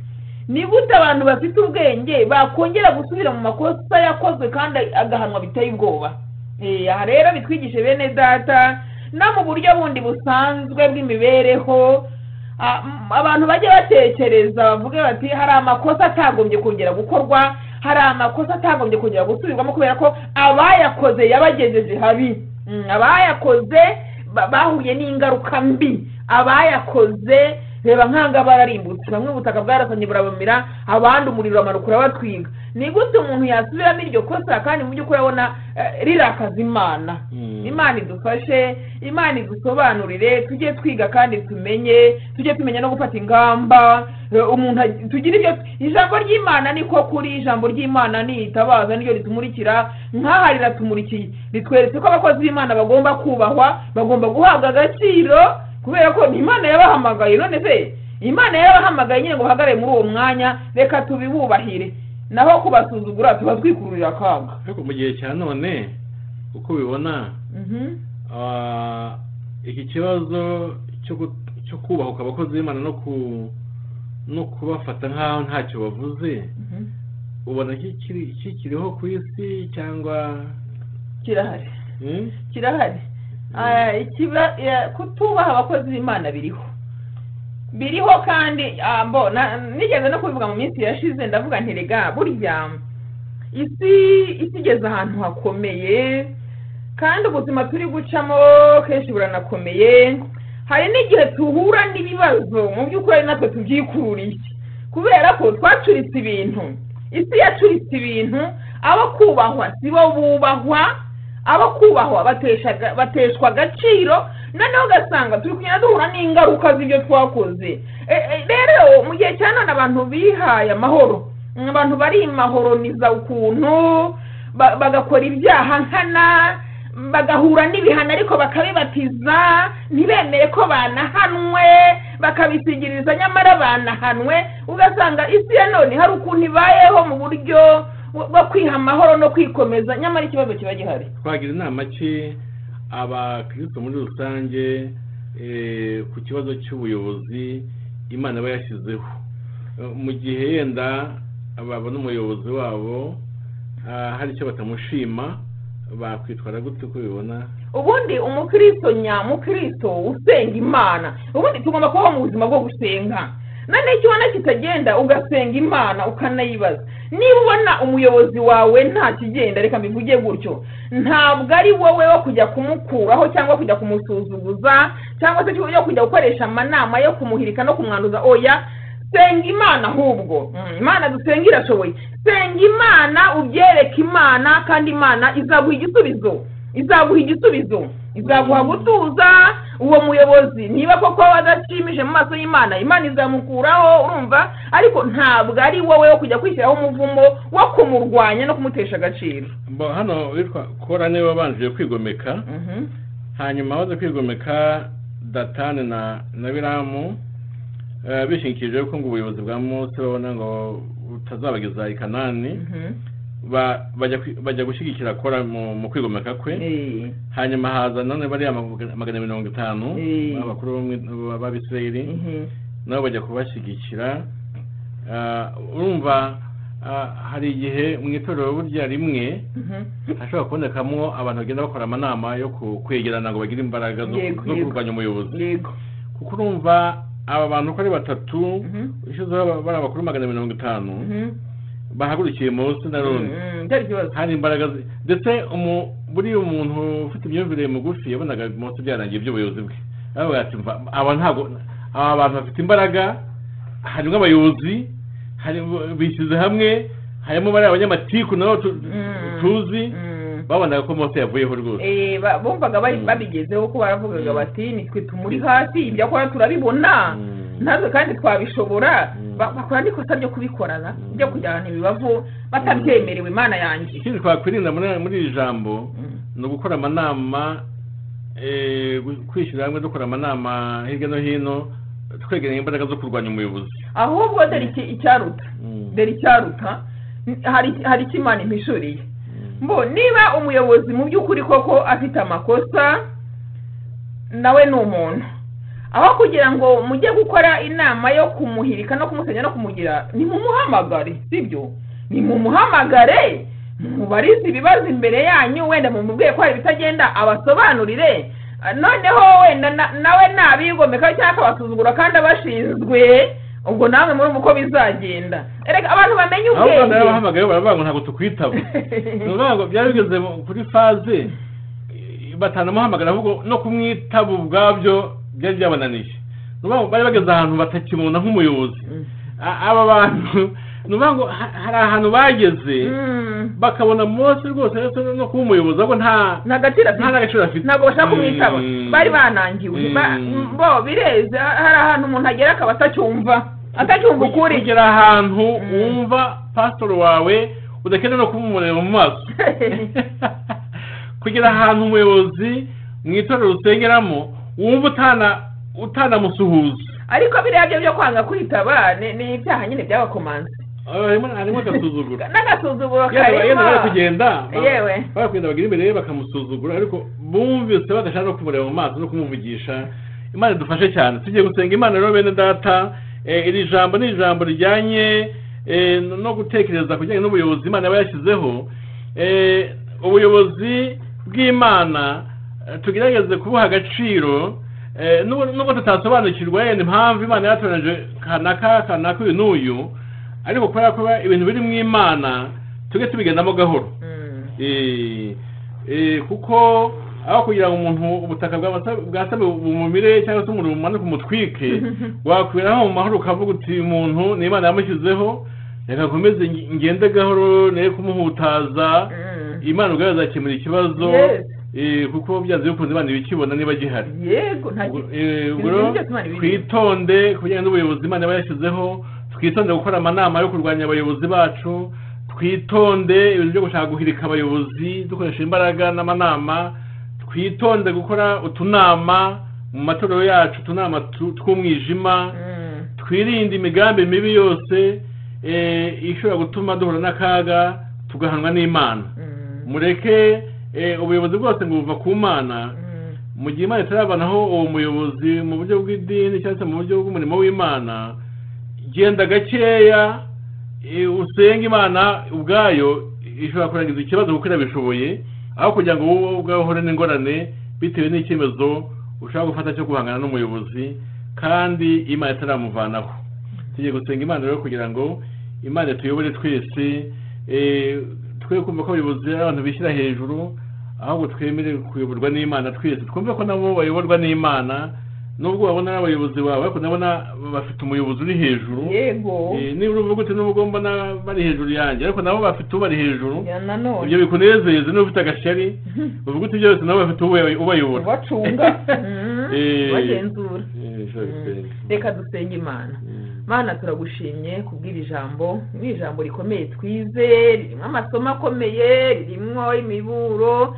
nibute abantu bafite ubwenge bakongera gusubira mu makosa yakozwe kandi agahanwa biteye ubwoba Eh, aha rero bitwigishe bene data no mu buryo bundi busanzwe bw'imibereho ah, m- abantu bajye batekereza bavuge bati hari amakosa atagombye kongera gukorwa hari amakosa atagombye kongera gusubirwamo kubera ko abayakoze yabagejeje habi Mm, abayakoze ba- bahuye n'ingaruka mbi abayakoze reba nkanga bararimbutse bamwe ubutaka bwarasanye burabamira abandi umuriro uramanuka urabatwiga ni gute umuntu yasubiramo iryo kosa kandi mu by'ukuri abona eh, rirakaza imana Mm. imana idufashe imana idusobanurire tujye twiga kandi tumenye tujye tumenya no gufata ingamba eh, umuntu ag- tugire ibyo ijambo ry'imana niko kuri ijambo ry'imana ni itabaza niryo ritumurikira nk'aha riratumulikiye ritweretse ko abakozi b'imana bagomba kubahwa bagomba guhabwa agaciro kubera ko ni imana yabahamagaye none se imana yabahamagaye nyine ngo bahagarare muri uwo mwanya reka tubibubahire naho kubasuzugura tuba twikururira akaga ariko mu gihe cya none uko ubibona Mhm. ah, iki kibazo cyo gu- cyo kubahuka abakozi b'imana no ku no kubafata nk'aho ntacyo bavuze Mhm. ubona kikiri- kikiriho ku isi cyangwa kirahari Hmm? kirahari Ah, ikiba- ya- kutubaha abakozi b'imana biriho biriho kandi ah, mbona nigeze no kubivuga mu minsi yashize ndavuga nti rega burya isi isi igeze ahantu hakomeye kandi ubuzima turi gucamo kenshi buranakomeye hari n'igihe tuhura n'ibibazo mu by'ukuri ari natwe tubyikururiye kubera ko twacuritse ibintu isi yacuritse ibintu abo kubahwa si bo bubahwa abakubahwa bateshaga- bateshwa agaciro noneho ugasanga turi kugenda duhura n'ingaruka z'ibyo twakoze E, e, rero mu gihe cya none abantu bihaye amahoro Mm, abantu barimahoroniza ukuntu ba- bagakora ibyaha nkana bagahura n'ibihano ariko bakabibatiza ntibemere ko banahanwe bakabisigiriza nyamara banahanwe ugasanga isi ya none hari ukuntu ibayeho mu buryo bwo- bwo kwiha amahoro no kwikomeza nyamara ikibazo kiba gihari twagira inama ki abakristo muri rusange eh, ku kibazo cy'ubuyobozi imana iba yashyizeho Eh, mu gihe yenda babona umuyobozi wabo ah, hari icyo batamushima bakwitwara gute uko bibona ubundi umukristo nyamukristo usenga imana ubundi tugomba kubaho mu buzima bwo gusenga noneho icyo ubona kitagenda ugasenga imana ukanayibaza niba ubona umuyobozi wawe nta kigenda reka mbivuge gutyo ntabwo ari wowe wo kujya kumukuraho cyangwa kujya kumusuzuguza cyangwa se yo kujya gukoresha amanama yo kumuhirika no kumwanduza oya senga imana ahubwo Mm, imana dusenga irashoboye senga imana ubyereke imana kandi imana izaguha igisubizo izaguha igisubizo izaguha gutuza uwo muyobozi niba koko adashimije mu maso y'imana imana izamukuraho urumva ariko ntabwo ari wowe wo kujya kwishyiraho umuvumo wo kumurwanya no kumutesha agaciro Mbo- hano witwa kora niwe wabanjije kwigomeka Mhm. hanyuma baza kwigomeka datani na na biramu eh, bishingikirije ko ngo ubuyobozi bwa mose babona ngo butazabageza i kanani Mhm. ba- bajya kwi- bajya gushyigikira kora mu mu kwigomeka kwe Eh. hanyuma haza none bariya maga- magana mirongo itanu Eh. abakuru b'umwe- b'abisirayeli Mhm. nabo bajya kubashyigikira Ah, urumva ah, hari igihe mu itorero burya rimwe Mhm. hashobora kubonekamo abantu bagenda bakora amanama yo ku- kwegerana ngo bagire imbaraga zo Yego, zo yego. kurwanya umuyobozi yego kuko urumva aba bantu uko ari batatu Mhm. ushyizeho aba- bari abakuru magana mirongo itanu Mhm. bahagurukiye munsi na none Mhm. Byari ikibazo hari imbaraga zi- ndetse umu- buriya umuntu ufite imyumvire migufi yabonaga munsi byarangiye iby'ubuyobozi bwe aravuga ati "Mva, aba ntabwo aba bantu bafite imbaraga harimo abayobozi hari- bishyize hamwe harimo bariya abanyamatiku nabo tu- Mm. tuzi Mm. babonaga ko mose yavuyeho rwose Eh, ba- bumvaga bari- Mm. babigezeho ko baravugaga Mm. bati nitwe tumuri hasi ibyo akora turabibona Mm. natwe kandi twabishobora Mm. Ba- bakora n'ikosa ryo kubikorana Mm. ryo kujyana ibibavu batabyemerewe imana yanjye ikindi twakwirinda muri muri iri jambo Mm. ni ugukora amanama eh, gu- kwishyira hamwe dukora amanama hirya no hino twegeranya imbaraga zo kurwanya umuyobozi ahubwo dore iki- icyaruta Mm. dore icyaruta n- hari hari icyo imana impishuriye Mm. mbo niba umuyobozi mu by'ukuri koko afite amakosa nawe ni umuntu aho kugira ngo mujye gukora inama yo kumuhirika no kumusenya no kumugira nimumuhamagare sibyo nimumuhamagare mubarize ibibazo imbere yanyu wenda mumubwiye ko hari ibitagenda abasobanurire Ah, noneho wenda na- nawe nabigomeka cyangwa akabasuzugura kandi abashinzwe ubwo namwe muri uko bizagenda erega abantu bamenye ahubwo ubwenge nawe bahamagaye baravuga ngo ntabwo tukwitaba ni ukuvuga ngo byari bigeze mu- kuri faze eh, batanamuhamagara ahubwo no kumwitaba ubwabyo byari byabananiye Ni ukuvuga ngo bari bageze ahantu batakimubona nk'umuyobozi Mm. A- aba bantu ni ukuvuga ngo ha- hari ahantu bageze Mm. bakabona Mose rwose ndetse no kuba umuyobozi ahubwo nta nta gaciro afite nta n'agaciro afite ntabwo bashaka kumwitaba Mm. bari banangiwe Mm. Ba- m- bo bireze ha- hari ahantu umuntu agera akaba atacyumva atacyumva ukuri kugera ahantu Mm. wumva pasitoro wawe udakeneye no kumumureba mu maso kugira ahantu umuyobozi mu itorero usengeramo wumva utana utanamusuhuza ariko biriya byo byo kwanga kwitaba ni ni ibyaha nyine byabakomanze Ah, harimo harimo agasuzuguro n'agasuzuguro yenda yenda bari karimo kugenda ba- yewe. bari kugenda bagera imbere ye bakamusuzugura ariko bumvise badashaka no kumureba mu maso no kumuvugisha imana idufashe cyane tugiye gusenga imana rero bene data eh, iri jambo ni ijambo rijyanye eh, no- no gutekereza ku bijyanye n'ubuyobozi imana yaba yashyizeho Eh, ubuyobozi bw'imana eh, tugerageze kubuha agaciro eh, nubwo nubwo tutasobanukirwa yenda impamvu imana yatoranije kanaka kanaka uyu n'uyu ariko kubera ko ibintu biri mu imana tujye tubigendamo gahoro Mm. Eh, eh, kuko aho kugira ngo umuntu ubutaka bw'amasa- bwa same bumumire cyangwa se umuriro umanuke umutwike wakwiraho mu mahoro ukavuga uti "Uyu muntu ni imana yamushyizeho reka nkomeze nge- ngende gahoro nere kumuhutaza Mm. imana ubwayo izakemura ikibazo Yes. eh, kuko byanze bikunze imana ibikibona niba gihari yego nta Ubwo, ki- eh, ibintu ubwo rero byose Imana ibiriho. twitonde ku bijyanye n'ubuyobozi imana iba yashyizeho twitonde gukora amanama yo kurwanya abayobozi bacu twitonde ibintu byo gushaka guhirika abayobozi dukoresha imbaraga n'amanama twitonde gukora utunama mu matorero yacu utunama tu- tw'umwijima Mm. twirinde imigambi mibi yose eh, ishobora gutuma duhura n'akaga tugahanwa n'imana Mm. mureke eh, ubuyobozi bwose ngo buva ku mana Mm. mu gihe imana itarabanaho uwo muyobozi mu buryo bw'idini cyangwa se mu buryo bw'umurimo w'imana genda gakeya eh, usenge imana ubwayo ishobora kurangiza ikibazo kuko irabishoboye aho kugira ngo wowe ubwawe uhore n'ingorane bitewe n'icyemezo ushaka gufata cyo guhangana n'umuyobozi kandi imana itaramuvanaho tugiye gusenga imana rero kugira ngo imana tuyobore twese eh, twe kumva ko abayobozi ari abantu bishyira hejuru ahubwo twemere kuyoborwa n'imana twese twumve ko nabo bayoborwa n'imana nubwo babona ari abayobozi bawe ariko ndabona bafite umuyobozi uri hejuru yego Eh, niba uvuga uti nubwo mbona bari hejuru yanjye ariko nabo bafite ubari hejuru Ya nanone ibyo bikunezeze niba ufite agashari uvuga uti byose nabo bafite ubay- ubayobora ubacunga Mm. Eh. ubagenzura Eh, shall we Mm. pray? reka dusenge imana Mm. mana turagushimye kubw'iri jambo ni ijambo rikomeye twize ririmo amasomo akomeye ririmo imiburo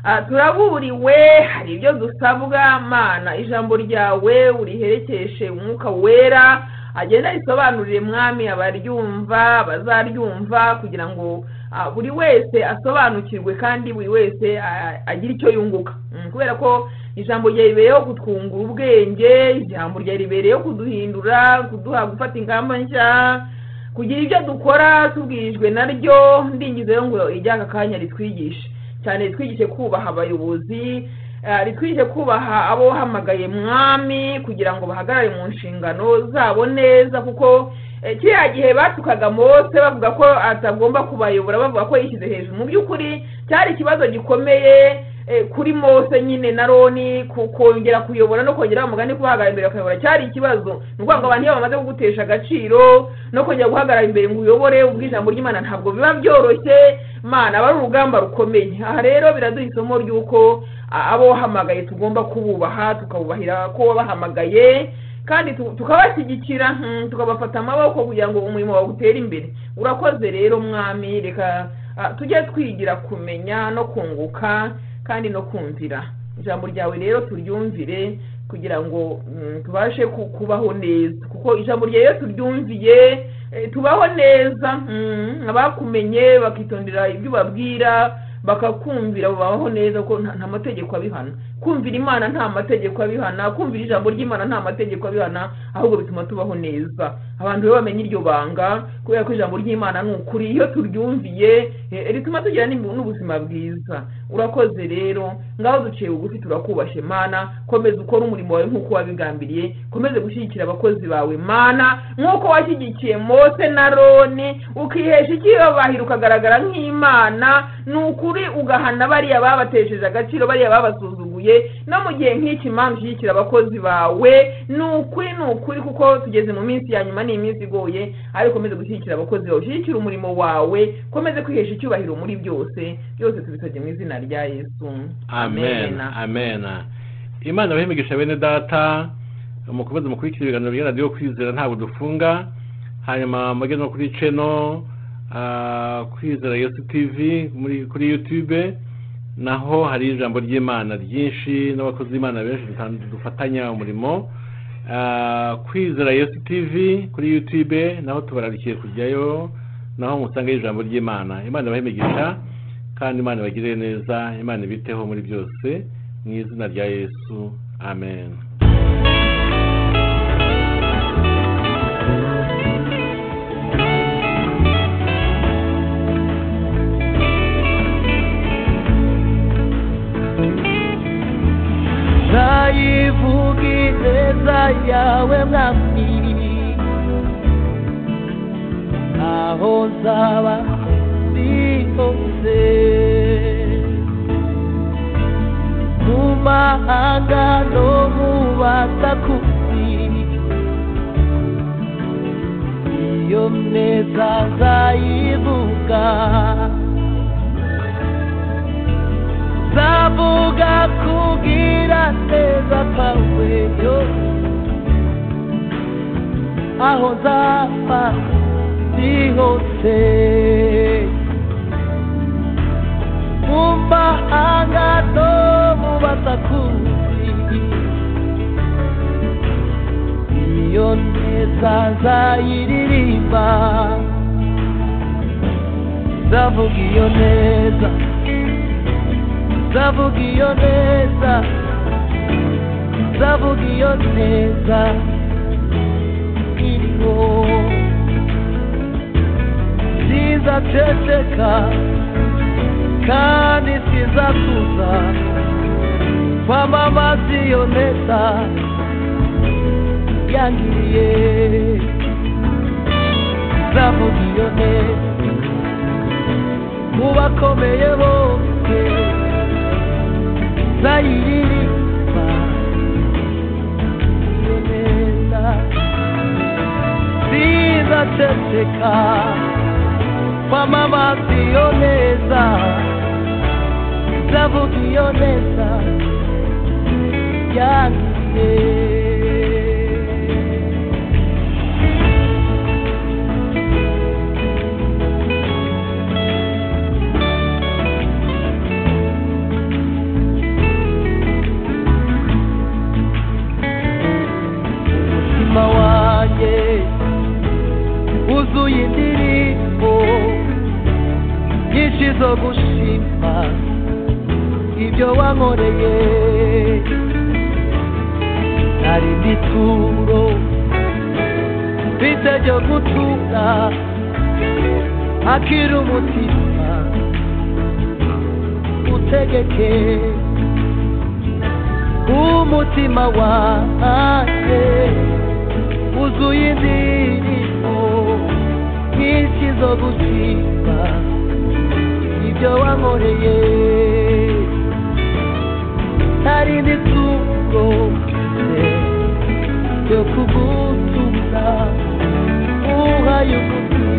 Ah, turaburiwe hari ibyo dusabwa mana ijambo ryawe uriherekeshe umwuka wera agenda risobanurire mwami abaryumva bazaryumva kugira ngo ah, buri wese asobanukirwe kandi buri wese ah, agire icyo yunguka Mm, kubera ko ijambo rya ribereyeho kutwungura ubwenge ijambo rya ribereyeho kuduhindura kuduha gufata ingamba nshya kugira ibyo dukora tubwirijwe naryo ndingize rero ngo ijyaka kanya ritwigishe cyane ritwigishe kubaha abayobozi eh, ritwigishe kubaha abo wahamagaye mwami kugira ngo bahagarare mu nshingano zabo neza kuko eh, kiriya gihe batukaga mose bavuga ko atagomba kubayobora bavuga ko yishyize hejuru mu by'ukuri cyari ikibazo gikomeye eh, kuri mose nyine na roni ku- kongera kuyobora no kongera umugani kubahagarara imbere bakayobora cyari ikibazo ni ukuvuga ngo abantu iyo bamaze kugutesha agaciro no kongera guhagarara imbere ngo uyobore ubwo ijambo ry'imana ntabwo biba byoroshye mana aba ari urugamba rukomeye aha rero biraduha isomo ry'uko a- abo wahamagaye tugomba kububaha tukabubahira ko wabahamagaye kandi tu- tukabashyigikira mm, tukabafata amaboko kugira ngo umurimo wawe utere imbere urakoze rero mwami reka ah, tujye twigira kumenya no kunguka kandi no kumvira ijambo ryawe rero turyumvire kugira ngo mm, tubashe ku- kubaho neza kuko ijambo ryawe iyo turyumviye eh, tubaho neza mm, abakumenye bakitondera ibyo ubabwira bakakumvira babaho neza kuko nta nta mategeko abihana kumvira imana nta mategeko abihana kumvira ijambo ry'imana nta mategeko abihana ahubwo bituma tubaho neza abantu rero bamenya iryo banga kubera ko ijambo ry'imana ni ukuri iyo turyumviye eh, rituma tugira n'imbu- n'ubuzima bwiza urakoze rero ngaho duciye bugufi turakubashe mana komeza ukore umurimo wawe nk'uko wabigambiriye komeze gushyigikira abakozi bawe mana nk'uko washyigikiye mose na roni ukihesha icyiyobahiro ukagaragara nk'imana ni ukuri ugahana bariya babatesheje agaciro bariya babasuzuguye no mu gihe nk'iki mpamvu ushyigikira abakozi bawe ni ukuri ni ukuri kuko tugeze mu minsi ya nyuma ni iminsi igoye ariko komeze gushyigikira abakozi bawe ushyigikire umurimo wawe komeze kwihesha icyubahiro muri byose byose tubisabye mu izina rya yesu amen amen imana bahimigisha bene data mukomeze mukurikira ibiganiro bya radiyo kwizera ntabwo dufunga hanyuma mujye no kuri ceno kwizera yesu tv muri kuri yutube naho hari ijambo ry'imana ryinshi n'abakozi b'imana benshi dutan- dufatanya umurimo Ah, kwizera yesu tv kuri yutube naho tubararikiye kujyayo naho musangayo ijambo ry'imana imana ibahimigisha kandi imana ibagirire neza imana ibiteho muri byose mu izina rya yesu amen ntayivuga ineza yawe mwami aho nzaba ndi hose mu mahanga no mu batakuzi iyo neza nzayivuga Zabuga kugira neza kwawe yo Aho nzapfa ndi hose Mu mahanga no mu basakuzi Iyo neza nzayiririmba Zavuga iyo neza zavuga iyo neza zavuga iyo neza iriho zizaceceka kandi zizakuza kwamamaza iyo neza yangiriye zavuga iyo neza ku bakomeye bose zayiririmba iyo neza zizaceceka kwamamaza iyo neza zavuga iyo neza yangiye umutima wanjye wuzuye indirimbo nyinshi zo gushima ibyo wankoreye hari n'ituro mfite ryo gutura akira umutima utegeke umutima wanjye wuzuye indirimbo nyinshi zo gusimba ibyo wankoreye hari n'ituro ryo kugutumira uhaye umutima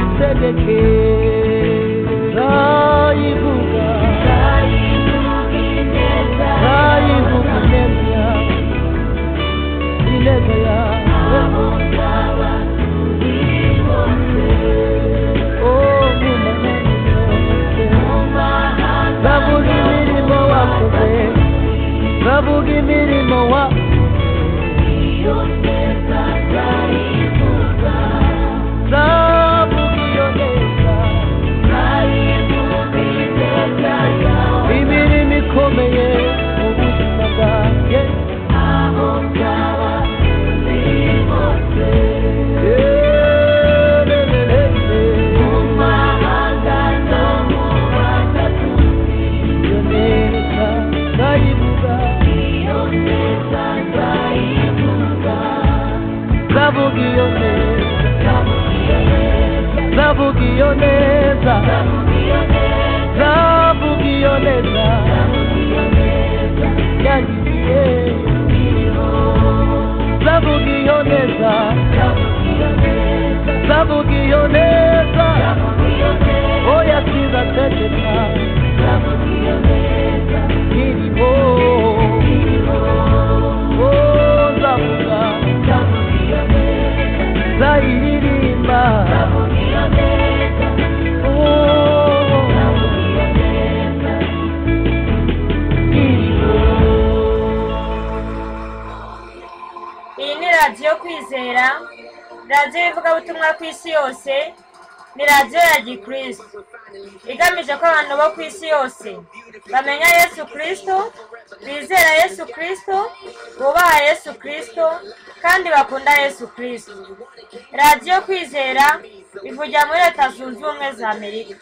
utegeke ntayivuga Bavuga imirimo wa Zavuga iyo neza Zavuga iyo neza Zavuga iyo neza Yangiye Zavuga iyo neza Zavuga iyo neza Oya kiza tegeka Zavuga iyo neza Kirimo Oh zavuga Zavuga iyo neza Zayiririmba Zavuga iyo neza Oh Zavuga iyo neza iyi ni radiyo kwizera radiyo y'ivugabutumwa ku isi yose ni radiyo ya gikristo igamije ko abantu bo ku isi yose bamenya yesu kirisito bizera yesu kirisito bubaha yesu kirisito kandi bakunda yesu kirisito radiyo kwizera ivugira muri leta zunze ubumwe za amerika